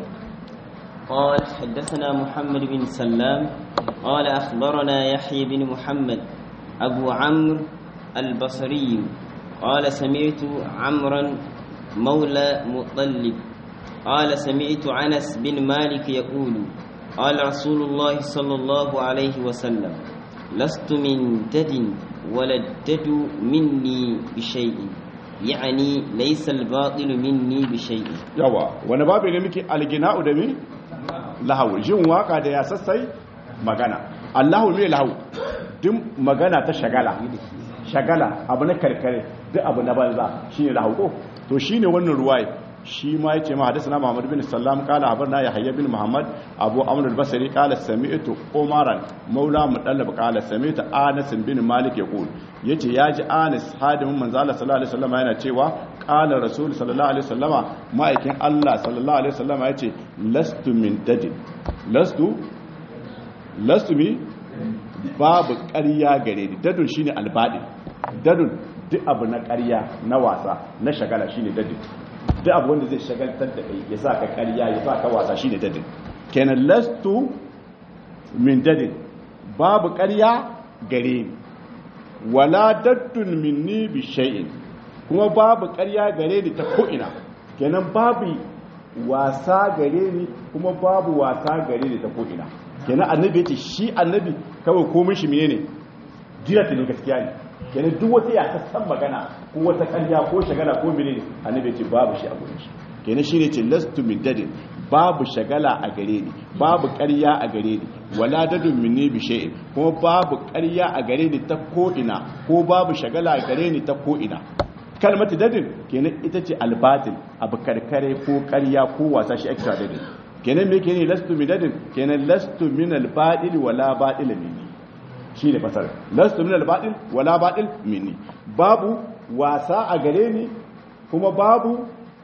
S2: قال حدثنا محمد بن سلام قال أخبرنا يحيى بن محمد أبو عمرو البصري قال سمعت عمرا مولى مطلب قال سمعت أنس بن مالك يقول قال رسول الله صلى الله عليه وسلم لست من دد ولا الدد مني بشيء يعني ليس الباطل مني بشيء
S1: yawa wani babu ne muke algina'u da mi lahu jin waka da ya sassai magana allahu ne lahu duk magana ta shagala shagala abu na karkare duk abu na banza shine lahu ko to shine wannan ruwaye shi ma yace ma hadathana Muhammad bin Sallam qala habarna Yahya bin Muhammad Abu Amr al-Basri qala sami'tu Umaran maula mudallab qala sami'tu Anas bin Malik yaqul yace yaji Anas hadimin manzo Allah sallallahu alaihi wasallam yana cewa qala Rasul sallallahu alaihi wasallama ma'aikin Allah sallallahu alaihi wasallama yace lastu min dadin lastu lastu mi babu ƙarya gare ni dadun shine albadi dadun duk abu na ƙarya na wasa na shagala shine dadin duk abu wanda zai shagaltar da kai ya sa ka ƙarya ya sa ka wasa shine dadin kenan lastu min dadin babu ƙarya gare ni wala daddun minni bi shay'in kuma babu ƙarya gare ni ta ko'ina kenan babu wasa gare ni kuma babu wasa gare ni ta ko'ina kenan annabi yace shi annabi kawai komai shi menene dirata ne gaskiya ne kenan duk wata ya san magana ko wata ƙarya ko shagala ko menene annabi yace babu shi a gurin shi kenan shine ce lastu min dadin babu shagala a gare ni babu ƙarya a gare ni wala dadun minni bi shay'in kuma babu ƙarya a gare ni ta ko ina ko babu shagala a gare ni ta ko ina kalmatu dadin kenan ita ce albatil abu karkare ko ƙarya ko wasa shi extra dadin kenan me kenan lastu min dadin kenan lastu min albatil wala batil minni shine fasar lastu min albatil wala batil minni babu wasa a gare ni kuma babu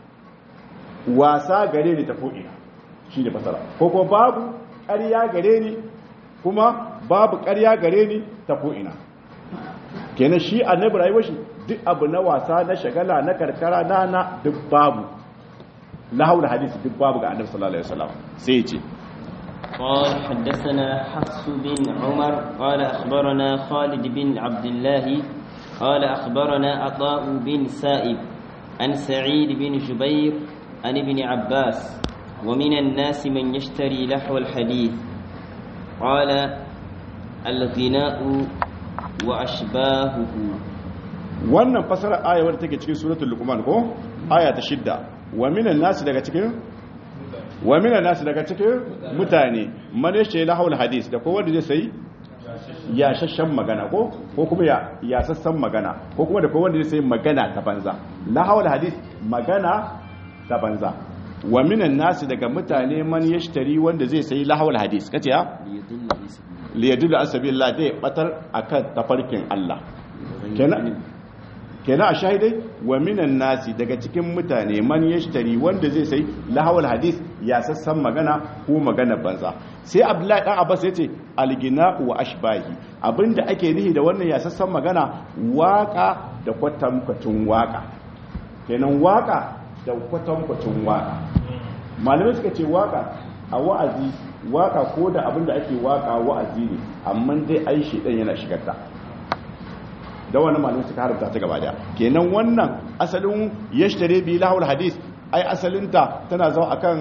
S1: wasa gare ni ta ko'ina shi ne fasara ko kuma babu ƙarya gare ni kuma babu ƙarya gare ni ta ko'ina kenan shi annabi rayuwar shi duk abu na wasa na shagala na karkara na na duk babu lahawul hadisi duk babu ga annabi sallallahu alaihi wasallam sai ya ce
S2: قال حدثنا حفص بن عمر قال أخبرنا خالد بن عبد الله قال أخبرنا عطاء بن سائب عن سعيد بن جبير عن ابن عباس ومن الناس من يشتري لحو الحديث قال الغناء وأشباهه
S1: wannan fasarar aya wadda take cikin suratul luqman ko aya ta shidda wa minan nasi daga cikin wa minan nasi daga cikin mutane man yashe lahul hadis da ko wanda zai sai ya shashan magana ko ko kuma ya ya sassan magana ko kuma da ko wanda zai sai magana ta banza lahul hadis magana ta banza wa minan nasi daga mutane man yashtari wanda zai sai lahul hadis kace ya liyadullu asabillah dai batar akan tafarkin Allah kenan kenan a shahidai wa minan nasi daga cikin mutane man yashtari wanda zai sai lahawal hadis ya sassan magana ko magana banza sai abdullahi dan abbas yace algina wa ashbahi abinda ake nihi da wannan ya sassan magana waka da kwatankwacin waka kenan waka da kwatankwacin waka malamai suka ce waka a wa'azi waka ko da abinda ake waka wa'azi ne amma dai ai shedan yana shigarta da wannan malamai suka haramta ta gaba daya kenan wannan asalin yashtare bi lahul hadis ai asalinta tana zama akan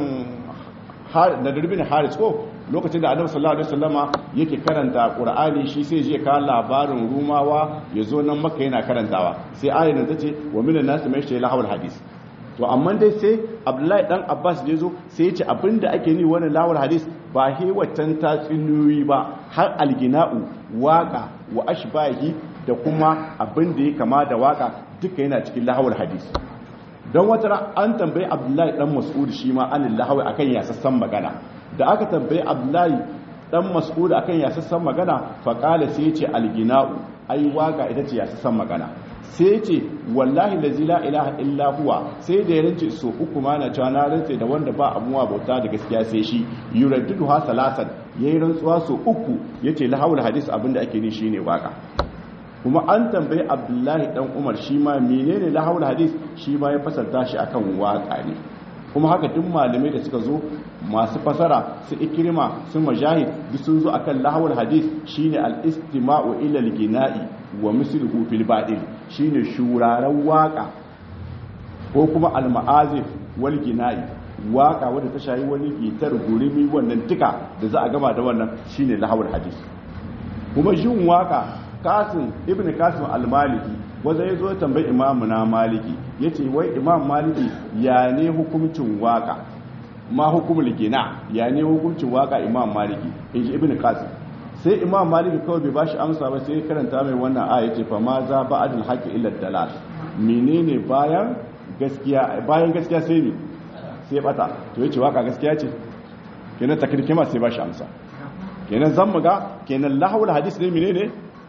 S1: na durbin haris ko lokacin da annabi sallallahu alaihi wasallama yake karanta qur'ani shi sai je ka labarin rumawa yazo nan makka yana karantawa sai ayin nan tace wa minan nas mai shi lahul hadis to amma dai sai abdullahi dan abbas da yazo sai ya ce abinda ake ni wannan lahul hadis ba he waccan tatsuniyoyi ba har algina'u waka wa ashbahi da kuma abin da ya kama da waka duka yana cikin lahawar hadisi don wata an tambayi abdullahi dan mas'ud shi ma anil lahawi akan yasassan magana da aka tambayi abdullahi dan mas'ud akan yasassan magana faqala sai yace algina'u ai waka ita ce yasassan magana sai yace wallahi lazi la ilaha illa huwa sai da ya rance so uku ma na cewa na rance da wanda ba amuwa bauta da gaskiya sai shi yuraddidu ha salasan yayi rantsuwa so uku yace lahawul hadis abinda ake ni shine waka kuma an tambayi abdullahi dan umar shi ma menene lahawul hadis shi ma ya fasarta shi akan waka ne kuma haka duk malamai da suka zo masu fasara su ikrima su majahid duk sun zo akan lahawul hadis shine al-istima'u ila al-gina'i wa misluhu fil batil shine shuraren waka ko kuma al-ma'azif wal gina'i waka wadda ta shayi wani gitar gurimi wannan duka da za a gama da wannan shine lahawul hadis kuma jin waka kasim ibn kasim al-maliki wanda ya zo tambayi imamu na maliki ya ce wai imam maliki ya ne hukuncin waka ma hukumul gina ya ne hukuncin waka imam maliki in ji ibn kasim sai imam maliki kawai bai bashi amsa ba sai karanta mai wannan aya ce fa ma za ba'adul haqqi illa dalal menene bayan gaskiya bayan gaskiya sai ne sai bata to yace waka gaskiya ce kenan takrikima sai bashi amsa kenan zan muga kenan lahawul hadis ne menene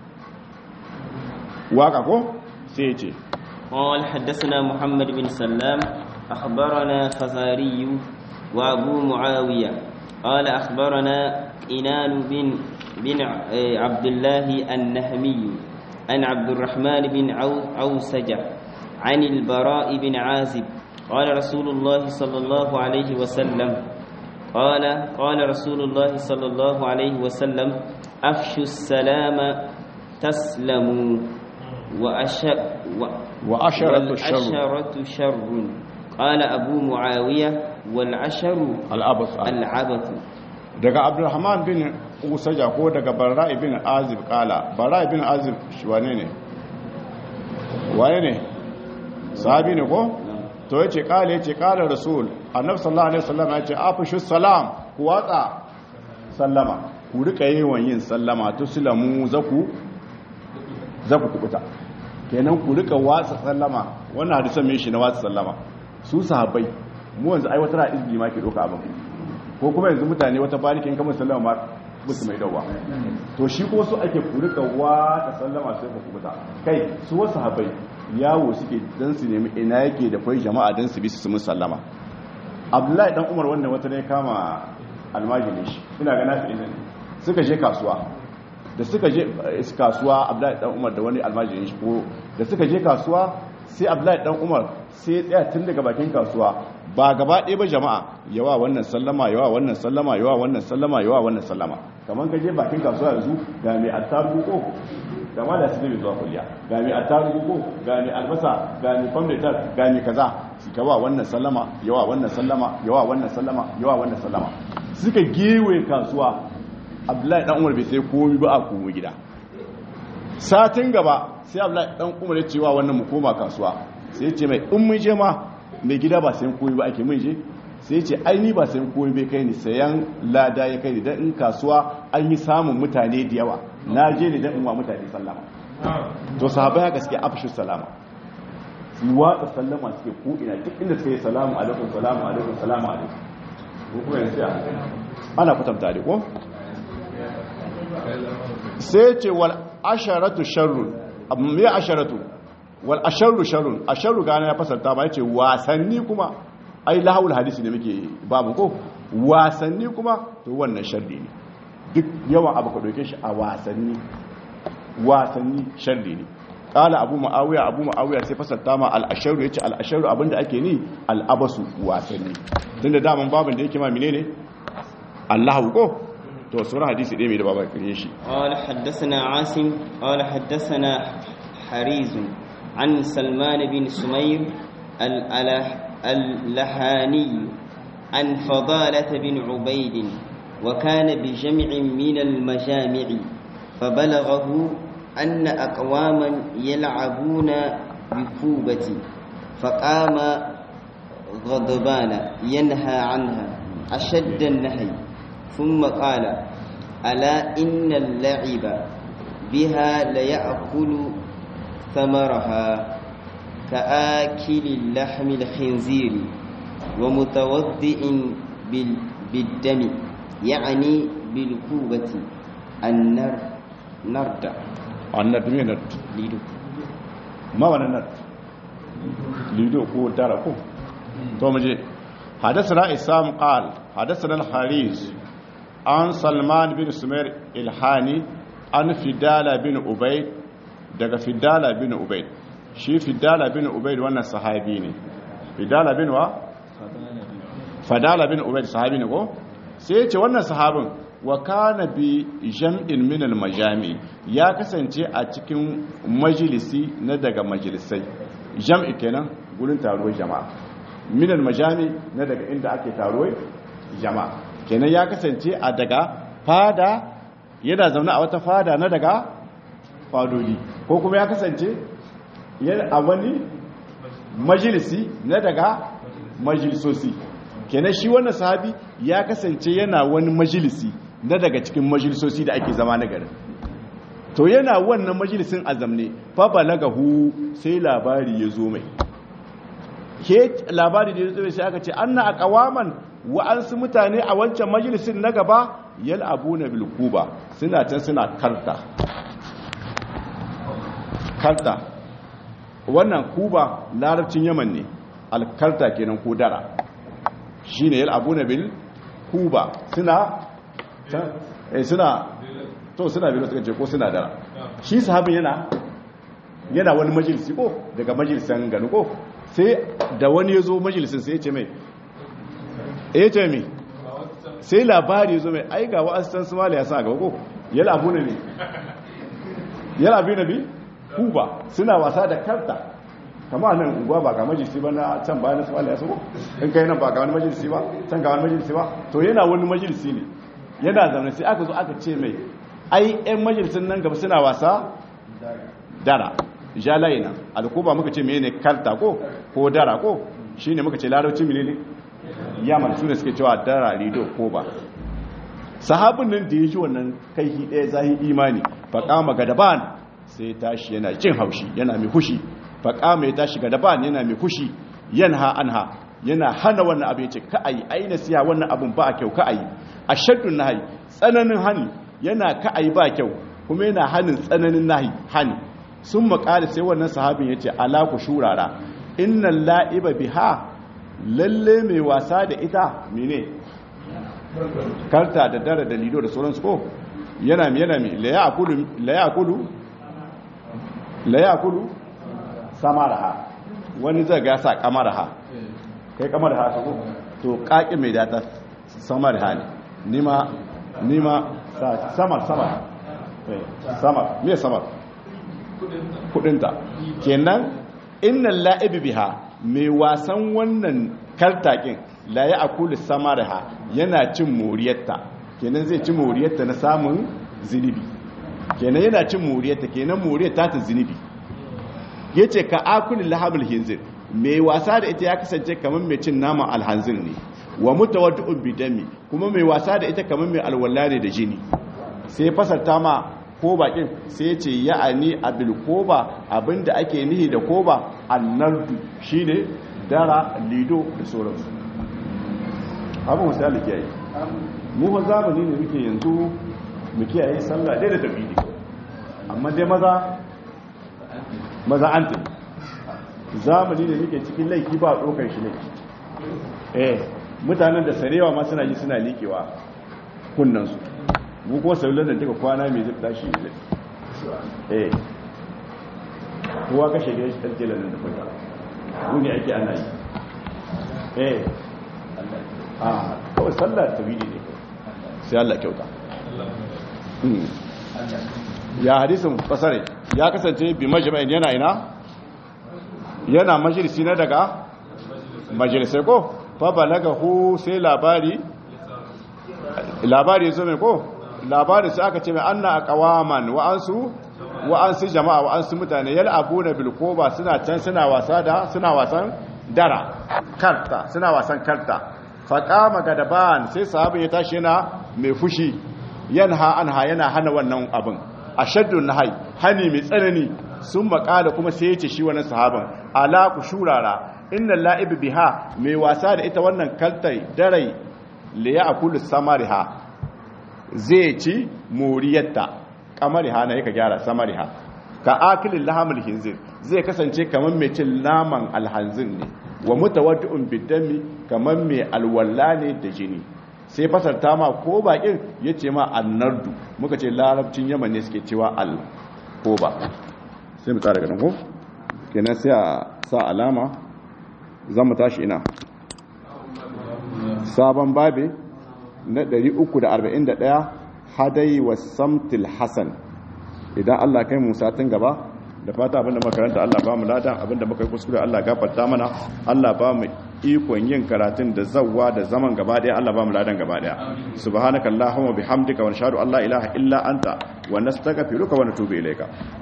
S1: waka ko sai ce
S2: قال حدثنا محمد بن سلام أخبرنا فزاري وأبو معاوية قال أخبرنا إنان بن بن عبد الله النهمي عن عبد الرحمن بن عوسجة عن البراء بن عازب قال رسول الله صلى الله عليه وسلم قال قال رسول الله صلى الله عليه وسلم أفشوا السلام تسلموا وأش و
S1: وأشرة الشر
S2: والعشرة شر قال أبو معاوية والعشر
S1: الأبص
S2: العبث
S1: daga abdulrahman bin usaja ko daga barra'i bin azib kala barra'i bin azib shi wane ne wane ne sahabi ne ko to yace kala yace kala rasul annabi sallallahu alaihi wasallam yace afshu salam ku watsa sallama ku rika yawan yin sallama tuslamu zaku zaku kubuta kenan ku rika watsa sallama wannan hadisan me shi na watsa sallama su sahabbai mu yanzu ai wata ra'izbi ma ke doka abin ko kuma yanzu mutane wata barikin kamar sallama ma musu mai dawa to shi ko su ake ku rika watsa sallama sai ku kubuta kai su wasu sahabbai yawo suke dan su nemi ina yake da kwai jama'a dan su bi su mun sallama abdullahi dan umar wannan wata ne kama almajini shi ina ga nafi ne suka je kasuwa da suka je kasuwa abdullahi dan umar da wani almajirin shi ko da suka je kasuwa sai abdullahi dan umar sai tsaya tun daga bakin kasuwa ba gaba ɗaya ba jama'a yawa wannan sallama yawa wannan sallama yawa wannan sallama yawa wannan sallama kamar ka je bakin kasuwa yanzu ga mai attarugu ko ga ma da su zai zuwa kuliya ga mai attarugu ko ga mai albasa ga mai kwamfutar ga mai kaza su kawa wannan sallama yawa wannan sallama yawa wannan sallama yawa wannan sallama suka gewe kasuwa abdullahi dan umar bai sai komi ba a komo gida satin gaba sai abdullahi dan umar ya cewa wannan mu koma kasuwa sai ce mai in mun je ma mai gida ba sayan komi ba ake mun je sai ce ai ni ba sayan komi bai kai ni sayan lada ya kai ni dan in kasuwa an yi samun mutane da yawa na je ne dan in wa mutane sallama to sahabbai haka suke afshu salama su watsa sallama suke ko ina duk inda suka yi salamu alaikum salamu alaikum salamu alaikum ko kuma yanzu ana kwatanta da ko sai ce wal asharatu sharrun me asharatu wal asharru sharrun asharru gane ya fasarta ba yace wasanni kuma ai lahawul hadisi ne muke babu ko wasanni kuma to wannan sharri ne duk yawan abu ka doke shi a wasanni wasanni sharri ne kala abu ma'awiya abu ma'awiya sai fasarta ma al-asharu yace al-asharu abinda ake ni al-abasu wasanni tunda daman babin da yake ma menene Allahu ko to sauran hadisi ɗaya mai da babar kare shi
S2: قال حدثنا عاصم قال حدثنا حريز عن سلمان بن سمير الأله- اللحاني عن فضالة بن عبيد وكان بجمع من المجامع فبلغه أن أقواما يلعبون بكوبة فقام غضبان ينهى عنها أشد النهي ثم قال ألا إن اللعب بها ليأكل ثمرها كآكل اللحم الخنزير ومتوضئ بال- بالدم يعني بالكوبة النر نرد
S1: annat me nat
S2: ليدو
S1: ma wannan nat lido ko dara ko to muje hadathana isam qal hadathana al-haris an salman bin sumair ilhani an fidala bin ubayd daga fidala bin ubayd shi fidala bin ubayd wannan sahabi ne fidala bin wa fadala bin ubayd sahabi ne ko sai ya ce wannan sahabin wa kana bi jam'in min al-majami ya kasance a cikin majalisi na daga majalisai jam'i kenan gurin taruwar jama'a min al-majami na daga inda ake taruwar jama'a kenan ya kasance a daga fada yana zaune a wata fada na daga fadodi ko kuma ya kasance yana a wani majalisi na daga majalisosi kenan shi wannan sahabi ya kasance yana wani majalisi na daga cikin majalisosi da ake zama na garin to yana wannan majalisin azamne fa balagahu sai labari ya zo mai ke labari da ya zo mai sai aka ce anna aqwaman wa ansu mutane a wancan majalisin na gaba yal'abuna bil kuba suna can suna karta karta wannan kuba larabcin yaman ne alkarta kenan ko dara shine yal'abuna bil kuba suna eh suna to suna bilo suka ce ko suna dara shi sahabin yana yana wani majalisi ko daga majalisan gani ko sai da wani ya zo majalisin sai ya ce mai ya ce mai sai labari ya zo mai ai ga wa'asitan su mala ya sa gaba ko ya labu na ne ya labu na bi kuba suna wasa da karta kama nan unguwa ba ga majalisi ba na can bayan su mala ya sa ko in kai nan ba ga wani majalisi ba can ga wani majalisi ba to yana wani majalisi ne yana zaune sai aka zo aka ce mai ai yan majalisin nan gaba suna wasa dara jalaye nan alkuba muka ce mene karta ko ko dara ko shine muka ce larabci mene ne yaman su ne suke cewa dara rido ko ba sahabin nan da ya ji wannan kaihi ɗaya zahi imani faƙama gadaban sai tashi yana jin haushi yana mai fushi faƙama ya tashi gadaban yana mai fushi yanha anha yana hana wannan abin ce ka ayi ai nasiha wannan abin ba kyau ka ayi ashaddun nahi tsananin hani yana ka ayi ba kyau kuma yana hanin tsananin nahi hani sun makali sai wannan sahabin ya ce ala ku shurara innan la'iba biha lalle mai wasa da ita mene karta da dara da lido da sauransu ko yana mi yana mi layakulu layakulu samaraha wani zai ga sa kamaraha kai kamar ha ko to kaki mai data samar ha ne nima nima samar samar samar me samar kudinta kenan innal la'ibi biha mai wasan wannan kartakin la ya akulu samaraha yana cin moriyarta kenan zai ci moriyarta na samun zinibi kenan yana cin moriyarta kenan moriyar ta ta zinibi yace ka akulu lahabul hinzir mai wasa da ita ya kasance kamar mai cin naman alhanzir ne wa mutawaddi'un bidami kuma mai wasa da ita kamar mai alwala ne da jini sai fasarta ma ko bakin sai ce ya'ani abil koba abinda ake nihi da koba annardu shine dara lido da sauransu abin wasu da kiyaye mu fa zamani ne muke yanzu mu kiyaye sallah dai da tafidi amma dai maza maza an tafi zamani ne muke cikin laifi ba ɗaukar shi laifi eh mutanen da sarewa ma suna yi suna likewa kunnansu mu kuma sauran da duka kwana mai zai tashi ne eh kowa kashe gida shi ɗarke lalata da kwanta wuni ake ana yi eh a kawai sallar tawili ne sai Allah kyauta ya hadisin fasare ya kasance bi majma'in yana ina yana majalisi na daga majalisai ko fa balagahu sai labari labari zo mai ko labari sai aka ce mai anna aqwaman wa ansu wa ansu jama'a wa ansu mutane yal'abuna bil koba suna can suna wasa da suna wasan dara karta suna wasan karta faƙama gadaban sai sahabin ya tashi yana mai fushi yanha anha yana hana wannan abin a shaddun nahai hani mai tsanani sun makala kuma sai ya ce shi wannan sahaban ala ku shurara inna la'ibi biha mai wasa da ita wannan kaltai darai li ya'kulu samariha zai ci moriyarta kamariha na yaka gyara samariha ka akilin lahamul hinzir zai kasance kamar mai cin naman alhanzin ne wa mutawaddi'un bidami kamar mai alwala ne da jini sai fasarta ma ko bakin yace ma annardu muka ce larabcin yaman ne suke cewa al ko ba sai mu tsara ganin ko kenan sai a sa alama zan mu tashi ina sabon babe na 341 hadayi wa samtil hasan idan Allah kai mu satin gaba da fata abinda makaranta Allah ba mu ladan abinda muka yi kuskure Allah gafarta mana Allah ba mu ikon yin karatun da zawwa da zaman gaba daya Allah ba mu ladan gaba daya subhanakallahumma bihamdika wa nashhadu an la ilaha illa anta wa nastaghfiruka wa natubu ilayka